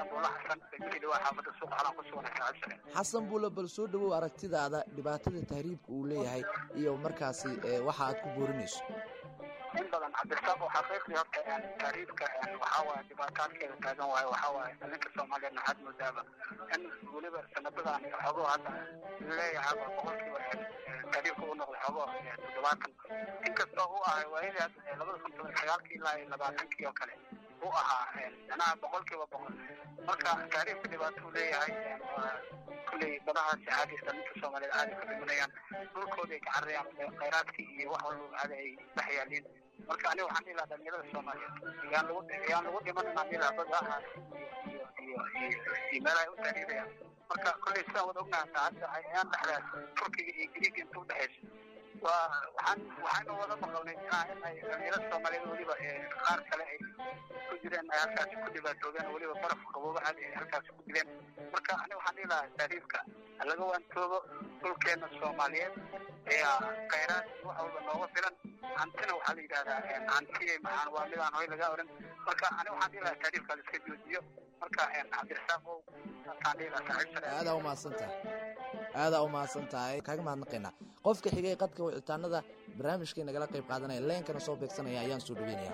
xasan buule bal soo dhawow aragtidaada dhibaatada tahriibka uu leeyahay iyo markaasi waxa aad ku boorinayso in badan cabdirasaaq oo xaqiiqdii horta taariifka waxaa waaye dhibaataadkeeda taagan waaye waxaa waaye dhalinka soomaaliyeed maxaad moodaaba in weliba sanadadan xogoo hadda leeyahaba boqolkiiba taariifka u noqday xogoo toddobaatan inkastoo u ahay waayadii hadda labada kun toban sagaalkii ilaa iyo labaatankii oo kale u ahaa manaha boqolkiiba boqol marka taariifka dhibaato uu leeyahay kulley badahaasi caadi dhalinka soomaaliyeed caadi ka dhimanayaan dhulkooda ay ka cararayaan khayraadkii iyo wax walba caadi ay dhex yaaliin marka aniga waxaan dhihi lahaa dhalinyarada soomaaliyeed yaan lagu yaan lagu dhiman inaan dhihi lahaa badaha iyo iyo iyo iyo meelaha ay u taariirayaan marka kolley sidaan wada ognahay hadda ayaan dhexdaas turkiga iyo griiga inta udhexaysa waa waxaan waxaanu wada maqalnay in ay dhalinyarada soomaaliyeed weliba qaar kale ay ku jireen ay halkaasi ku dhibaatoobeen weliba baraf qabooba caadi ay halkaasi ku dileen marka aniga waxaan dhihi lahaa taariifka laga waantoobo dhulkeena soomaaliyeed ayaa khayraad wax walba nooga filan hantina waxaa la yidhahdaa hantiye maxaan waa midaan hoy laga oran marka aniga waxaan dhihi lahaa taariifka la iska joojiyo marka cabdirasaaq ow saasaan dhihi lahaa saaxiib sare aadaa u mahadsan tahay aadaa u mahadsan tahay kaaga mahadnaqaynaa qofka xigay qadka wicitaanada barnaamijkay nagala qayb qaadanaya leenkana soo beegsanaya ayaan soo dhaweynaya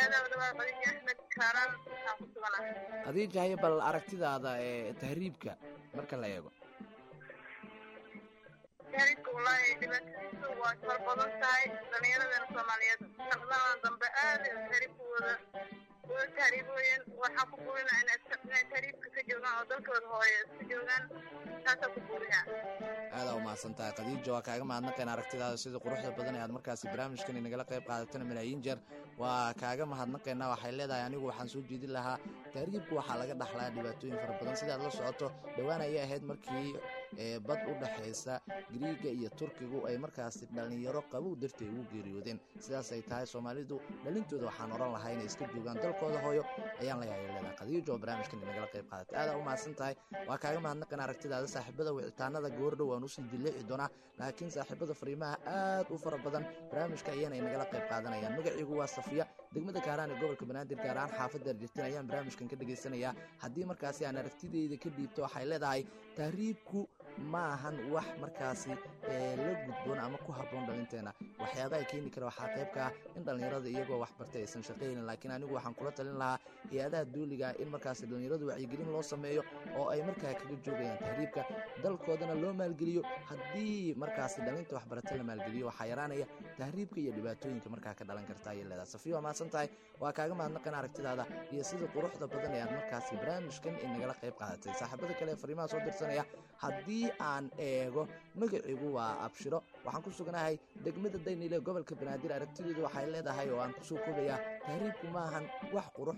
khadiija haye bal aragtidaada ee tahriibka marka la eego tahriibka wallaahi dhibaatadiisu waa far badan tahay dhallinyaradana soomaaliyeed sanadadan dambe aad tahriibkooda wada tahriibooyin waxaa ku burinaa inay tahriibka ka joogaan oo dalkooda hooye iska joogaan taasaa ku burinaa aadaa u mahadsan tahay khadiija waa kaaga mahadnaqayn aragtidaada sida quruxda badan ee aad markaasi barnaamijkan inagala qayb qaadatana malaayiin jeer waa kaaga mahadnaqaynaa waxay leedahay anigu waxaan soo jeedin lahaa tahriibku waxaa laga dhaxlaa dhibaatooyin fara badan sidaad la socoto dhowaan ayay ahayd markii bad u dhexaysa griiga iyo turkigu ay markaasi dhallinyaro qabow dartay ugu geeriyoodeen sidaas ay tahay soomaalidu dhalintooda waxaan oran lahaa inay iska joogaan dalkooda hooyo ayaan layahay leedahay khadiijo oo barnaamijkan inagala qayb qaadatay aadaa u mahadsan tahay waa kaaga mahadnaqayn aragtidaada saaxiibada wicitaanada goordhow waan usii jilleeci doonaa laakiin saaxiibada fariimaha aad u fara badan barnaamijka ayaana inagala qayb qaadanayaan magaciigu waa safiya degmada kaaraan ee gobolka banaadir gaar ahaan xaafadda argentina ayaan barnaamijkan ka dhegaysanayaa haddii markaasi aan aragtideyda ka dhiibto waxay leedahay tahriibku ma ahan wax markaasi ee, la gudboon ama ku habboon dhalinteena waxyaabaha keeni kara waxaa qayb ka ah in dhallinyarada iyagoo wax bartay aysan shaqaynin laakiin anigu waxaan kula talin lahaa hay-adaha duuliga in markaasi dhallinyaradu wacyigelin loo sameeyo oo ay markaa kaga joogayaan tahriibka dalkoodana loo maalgeliyo haddii markaasi dhalinta waxbarata la maalgeliyo waxaa yaraanaya tahriibka iyo dhibaatooyinka markaa ka dhalan karta ayay leedahay safiya waa mahadsan tahay waa kaaga mahadnaqan aragtidaada iyo sida quruxda badan ee aad markaasi barnaamijkan inagala qayb qaadatay saaxiibada kale ee fariimaha soo dirsanaya haddii aan eego magaciigu waa abshiro waxaan ku suganahay degmada daynile gobolka banaadir aragtideedu waxay leedahay oo aan kusoo koobayaa tahriibku maahan wax qurux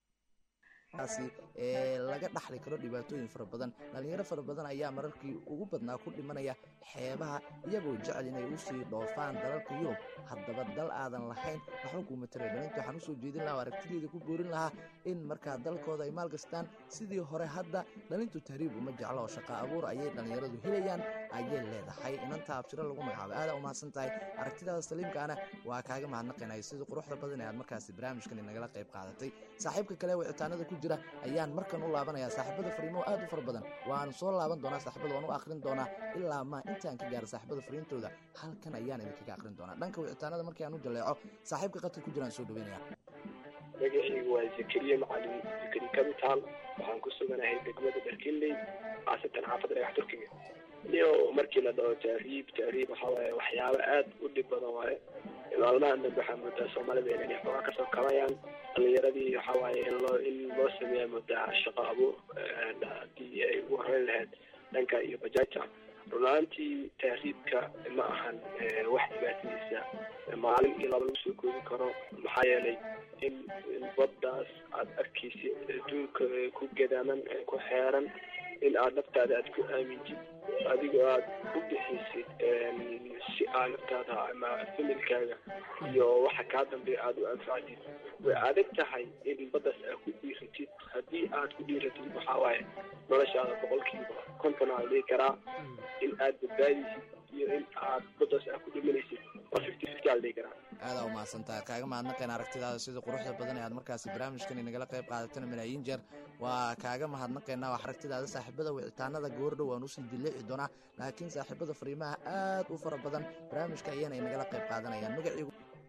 kaasi ee laga dhaxli karo dhibaatooyin fara badan dhallinyaro fara badan ayaa mararkii ugu badnaa ku dhimanaya xeebaha iyagoo jecel inay u sii dhoofaan dalalka yurub haddaba dal aadan lahayn waxba kuuma taray dhalinta waxaan usoo jeedin lahaa oo aragtideeda ku boorin lahaa in markaa dalkooda ay maalgastaan sidii hore hadda dhalintu tahriib uma jeclo oo shaqa abuur ayay dhallinyaradu helayaan ayay leedahay inanta abshiro lagu magacaabo aadaa umahadsan tahay aragtidaada saliimkaana waa kaaga mahadnaqaynaya sidii quruxda badan ee aad markaasi barnaamijkan inagala qayb qaadatay saaxiibka kale wicitaanada ku jira ayaan markan u laabanayaa saaxiibada fariimo aad u fara badan waan soo laaban doonaa saaxiibada waan u akhrin doonaa ilaa maa intaan ka gaaro saaxiibada fariintooda halkan ayaan idinkaga akhrin doonaa dhanka wicitaanada markii aan u jaleeco saaxiibka qadka ku jiraan soo dhaweynaya magacaygu waa zakariya macalin zakari capital waxaan ku suganahay degmada dharkinley khaasatan xaafadda dhagax turkiga iyo markii la dhaho tahriib tahriib waxa waaye waxyaabo aad u dhib badan waaye maalmahan dambe waxaa moodaa soomaalida inay xoogaa kasoo kabayaan dhalinyaradii waxa waaye in loo in loo sameeya moodaa shaqo abuur haddii ay ugu horeyn lahayd dhanka iyo bajaajta runaantii tahriibka ma ahan eh, wax dhibaatadiisa maalin iyo laba lagu soo koobi karo maxaa yeelay in in baddaas aad arkaysid adduunka eh, ku gadaaman eh, ku xeeran in aad naftaada aad ku aamintid adigoo aad u bixisid em, si aad naftaada ama familkaaga iyo waxa kaa dambeeya aad u anfacdid way adag tahay in baddaas aad ku dhiiratid haddii aad ku dhiiratid waxaa waaye noloshaada boqolkiiba konton aa dhihi karaa in aad badbaadisid iyo in aad baddaas aad ku dhimanaysid waa fifty fifty aa la dhihi karaa aadaa umahadsantaha kaaga mahadnaqayn aragtidaada sida quruxda badan ee aad markaasi barnaamijkan inagala qayb qaadatana malaayiin jeer waa kaaga mahadnaqaynaa wax aragtidaada saaxiibada wicitaanada goordhow waan usii diliici doonaa laakiin saaxiibada fariimaha aad u fara badan barnaamijka ayana inagala qayb qaadanayaan magaciigu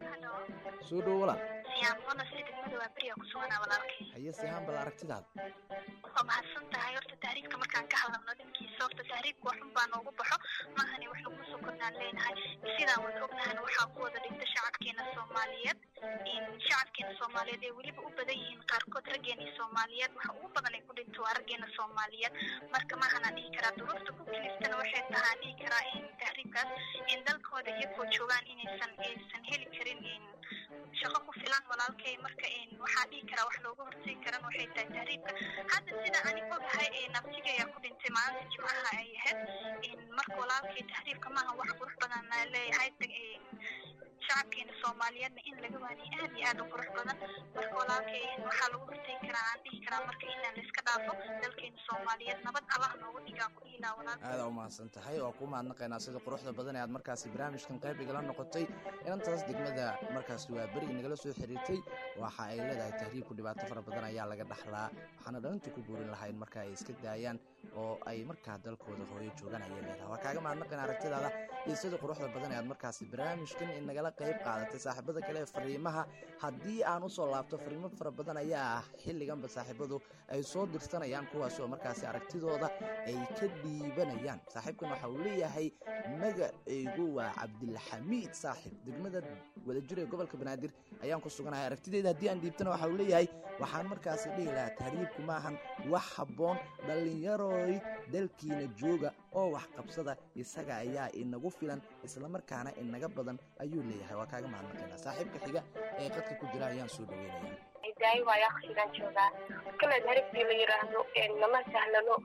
soo dhowo walaal siyaamona si degmada waa beriga ku suganaa walaalkay haye sihaan bal aragtidaada waa mahadsan tahay horta tahriibka markaan ka hadalno dhankiisa horta tahriibka waxun baa noogu baxo maahani wax laguma soo kordhaan leenahay sidaan wada ognahan waxaa ku wada dhinta shacabkeena soomaaliyeed in shacabkeena soomaaliyeed ay weliba u badan yihiin qaarkood raggeena soomaaliyeed waxa ugu badan ay ku dhinto waa raggeena soomaaliyeed marka maahanaan dhihi karaa duruufta ku kiliftana waxay tahaa dhihi karaa in tahriibkaas in dalkooda iyagoo joogaan inaysan aysan heli karin in shaqo ku filan walaalkay marka in waxaa dhihi karaa wax looga hortegi karan waxay tahay tahriibka hadda sida ani ogahay ee naftiga ayaa ku dhintay maalinta jimcaha ay ahayd in marka walaalkay tahriibka maaha wax qurux badan la leeyahay in shacabkeena soomaaliyeedna in laga waaniyo aad iyo aad u qurux badan marka walaalkay waxaa lagu hortegi karaa aan dhihi karaa marka inaan layska dhaafo dalkeena soomaaliyeed nabad allah noogu dhigaa ku dhiilaa walaalkay aadaa umahadsan tahay waa ku mahadnaqaynaa sida quruxda badan ee aad markaasi barnaamijkan qayb igala noqotay inantaas degmada markaasi waa beri inagala soo xiriirtay waxa ay leedahay tahriibku dhibaato fara badan ayaa laga dhaxlaa waxaana dhalintu ku buurin lahaa in marka ay iska daayaan oo ay markaa dalkooda hooyo joogaan ayay leedahay waa kaaga mahadnaqayn aragtidaada iyo sida quruxda badan ee aad markaasi barnaamijkan inagala qayb qaadatay saaxiibada kale ee fariimaha haddii aan usoo laabto fariimo fara badan ayaa ah xilliganba saaxiibadu ay soo dirsanayaan kuwaas oo markaasi aragtidooda ay ka dhiibanayaan saaxiibkan waxa uu leeyahay magacaygu waa cabdilxamiid saaxiib degmada wadajir ee gobolka banaadir ayaan ku suganahay aragtideeda haddii aan dhiibtana waxa uu leeyahay waxaan markaasi dhihi lahaa tahriibku maahan wax habboon dhallinyaroy dalkiina jooga oo wax qabsada isaga ayaa inagu filan islamarkaana inaga badan ayuu leeyahay waa kaaga mahadnaqaynaa saaxiibka xiga ee qadka ku jira ayaan soo dhaweynaya daayo waayo akhrigan joogaa kale harigtii la yiraahdo nama sahlano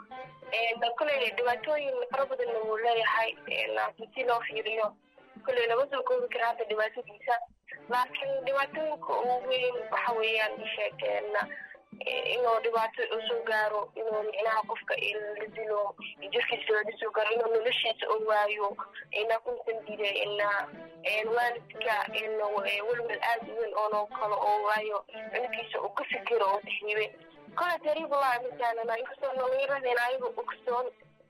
kale dhibaatooyin fara badanna wuu leeyahay si loo fiiriyo kale lama soo koobi kara hadda dhibaatadiisa laakiin dhibaatooyinka ugu weyn waxa weeyaan sheegeen inuu dhibaato usoo gaaro inuu micnaha qofka la dilo jirkiisa laga soo gaaro inuu noloshiisa u waayo ina kunsan dide ina waalidka welwel aad u weyn oonoo kale oo waayo cunugiisa uu ka fikiro oo taxiibe kole tariibulaa misaalana inkastoo dhalinyaradeena ayaga ogsoon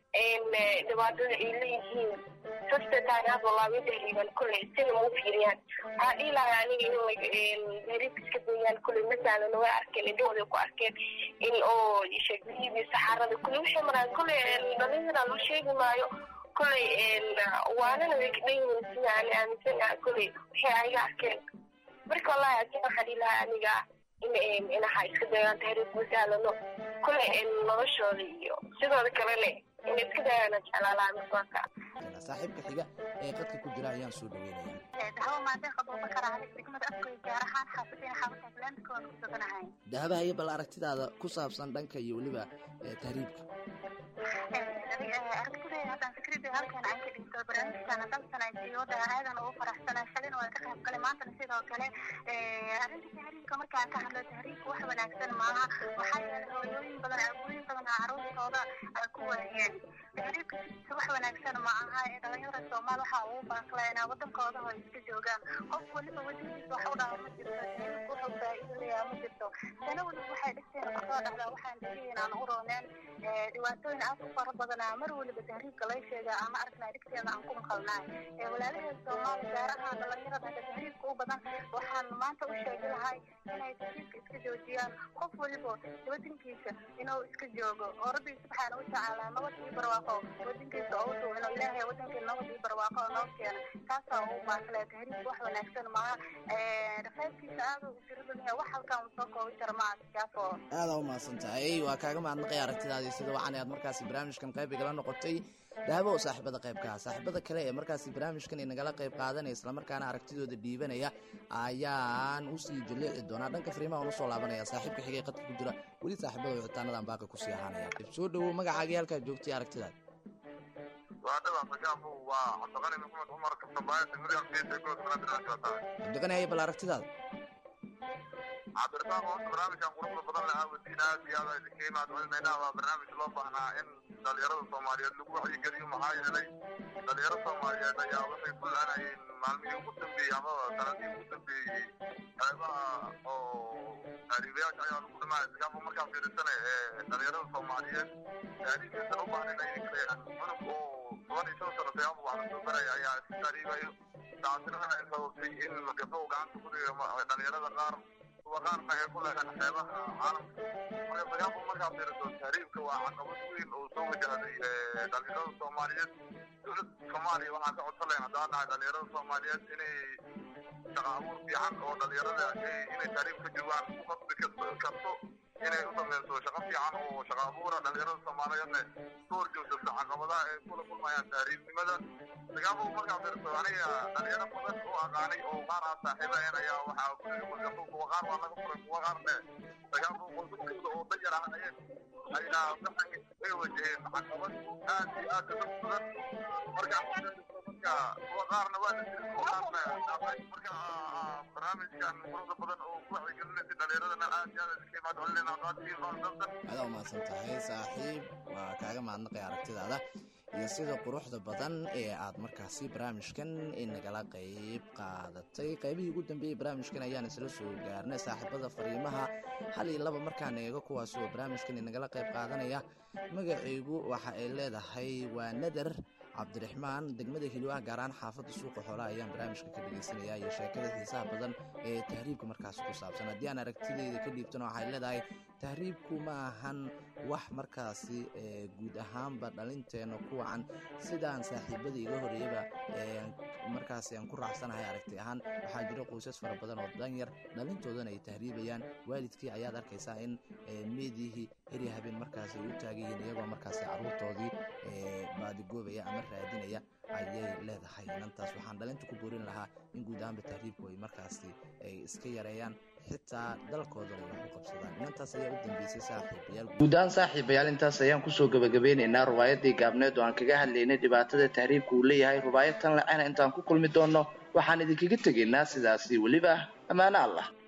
dhibaatada ay leeyihiin sastetaan had walaabay tahriiban kolley sina mau fiiriyaan waxaa dhihi lahaa aniga in tahriibka iska dayaan kolley masalan way arkeen indhahooday ku arkeen in oo sheegbihiibi saxaarada kolley waxay maraan kolley dhalinyara loo sheegi maayo kolley waanana way ka dhan yihiin sida ani aaminsan ah kolley waxay ayaga arkeen marka wallahi asin waxaa dhihi lahaa aniga in inaha iska dayaan tahriibka masalano kolley noloshooda iyo sidooda kalene inay iska dayaan jeclaa lahaa miswaaka saaxiibka xiga ee qadka ku jira ayaan soo dhaweynaya dahabo maadeen qabuuba karaa degmada afkoy gaar ahaan xaafadeen xaafadka atlantika waan ku suganahay dahaba haye bal aragtidaada ku saabsan dhanka iyo weliba ee tahriibka aragtidayda haddaan fikradayda halkan aan ka dhigto barnaamijkan dalsan ay siyooda aadan ugu faraxsanay shalina waa ka qayb galay maantana sidoo kale arrinta tahriibka markaan ka hadlo tahriibka wax wanaagsan maaha maxaa yeelay hooyooyin badan aabooyin badan aa caruurtooda ku waayeen tahriibka sidiisa wax wanaagsan ma aha ee dhalinyarada soomaal waxaa ugu baaqleenaa wadankooda oo iska joogaan qof waliba wadankiisa wax u dhaha ma jirto tahriibka wuxuu faa'iido leeyaha ma jirto sana waliba waxay dhigteen kasoo dhacdaa waxaan dhigay inaan u rooneen dhibaatooyin aad u fara badanaa mar waliba tahriibka laga sheega ama aragnaa dhigteeda aan ku maqalnaay walaalaheed soomaali gaar ahaan dhalinyarada hadda tahriibka u badan waxaan maanta u sheegi lahay inay tahriibka iska joojiyaan qof waliba wadankiisa inuu iska joogo oo rabbi subxaana wa tacaala nabad iyo barwaaqo wadankiisa oo udu inuu ilaahay wadankii nabad iyo barwaaqo noo keena taasaa ugu baaqlee tahriibka wax wanaagsan maaha qaybkiisa aad u tiro badan yahay wax halkaan soo koobi kara ma adkaafo aada u mahadsan tahay waa kaaga mahadnaqay aragtidaadii sida wacan aad markaasi barnaamijkan qayb igala noqotay dahabo oo saaxiibada qaybka saaxiibada kale ee markaasi barnaamijkan inagala qayb qaadanaya islamarkaana aragtidooda dhiibanaya ayaan usii jaleeci doonaa dhanka fariimaha unu soo laabanaya saaxiibka xigay qadka ku jira weli saaxiibada wicitaanadan baaqi kusii ahaanaya soo dhawow magacaagii halkaa joogtay aragtidaad cabdiqani haye bal aragtidaada cabdirasaaq horta barnaamijkan quruxda badan lahaa wadiin aad iyo aad idinka imaad celinayna waa barnaamij loo baahnaa in dhalinyarada soomaaliyeed lagu wacyigeliyo maxaa yeelay dhalinyaro soomaaliyeed ayaa waxay ku la-anayeen maalmihii ugu dambeeyey amaba sanadihii ugu dambeeyey qeybaha oo taariibayaasha ayaa lagu dhimaa iskaafo markaa fiirisana ee dhalinyarada soomaaliyeed taariikhdiisan u baahnayn ay kaleeyaan cunug oo toban iyo shan sano siyaabo wax lasoo baraya ayaa iska taariibayo taasina waxay sababtay in gabdho gacanta ku dhiga dhalinyarada qaar kuwa qaarna ay ku leedahay xeebaha caalamka marka siyaabo markaa fiiriso tahriibka waa caqabad weyn oo soo wajahday dhalinyarada soomaaliyeed dowladda soomaaliya waxaan ka codsan lahayn haddaan nahay dhalinyarada soomaaliyeed inay shaqa abuur fiican oo dhalinyarada inay tahriib ka joogaan ku qasbi karto inay u sameyso shaqo fiican oo shaqa abuura dhalinyarada soomaaliyeedna ka horjoogsato caqabadaha ay kula kulmayaan tahriibnimada sigaabo markaa fiirso aniga dhalinyaro badan oo aqaanay oo qaar ah saaxiibaheen ayaa waxaa kuligabo kuwa qaar waa laga furay kuwa qaarne sigaabo qoysaskooda oo danyar ah ayay ayna ay wajaheen caqabad aad iyo aad u badan marka marka kuwa qaarna waa la jiray kuwa qaarna marka barnaamijkan quruxda badan oo ku wacyigelinaysa dhalinyaradana aad iyo aad iska imaad celinayna qaadkii dalsan adaa umahadsan tahay saaxiib waa kaaga mahadnaqay aragtidaada iyo sida quruxda badan ee aad markaasi barnaamijkan inagala qayb qaadatay qaybihii ugu dambeeyey barnaamijkan ayaan isla soo gaarnay saaxiibada fariimaha hal iyo laba markaan eego kuwaas oo barnaamijkan inagala qayb qaadanaya magacaygu waxa ay leedahay waa nadar cabdiraxmaan degmada hilwah gaar ahaan xaafadda suuqa xoolaha ayaan barnaamijka ka dhegeysanaya iyo sheekada xiisaha badan ee tahriibka markaasi ku saabsan haddii aan aragtideyda ka dhiibtana waxay leedahay tahriibku ma ahan wax markaasi guud ahaanba dhalinteenna ku wacan sidaan saaxiibada iga horeeyaba markaasi aan ku raacsanahay aragti ahaan waxaa jira qoysas fara badan oo danyar dhalintoodana ay tahriibayaan waalidkii ayaad arkaysaa in meediyihii herya habeen markaasi ay u taagan yihiin iyagoo markaasi caruurtoodii baadigoobaya ama raadinaya ayay leedahay inantaas waxaan dhalinta ku boorin lahaa in guud ahaanba tahriibku ay markaasi ay iska yareeyaan xitaa dalkooda ay wax u qabsadaan inantaas ayaa u dambeysay saaxiibayaal guud ahaan saaxiibayaal intaas ayaan kusoo gabagabeynaynaa rubaayadii gaabneed oo aan kaga hadlaynay dhibaatada tahriibka uu leeyahay rubaayad tan lacana intaan ku kulmi doonno waxaan idinkaga tegaynaa sidaasi weliba ammaano allah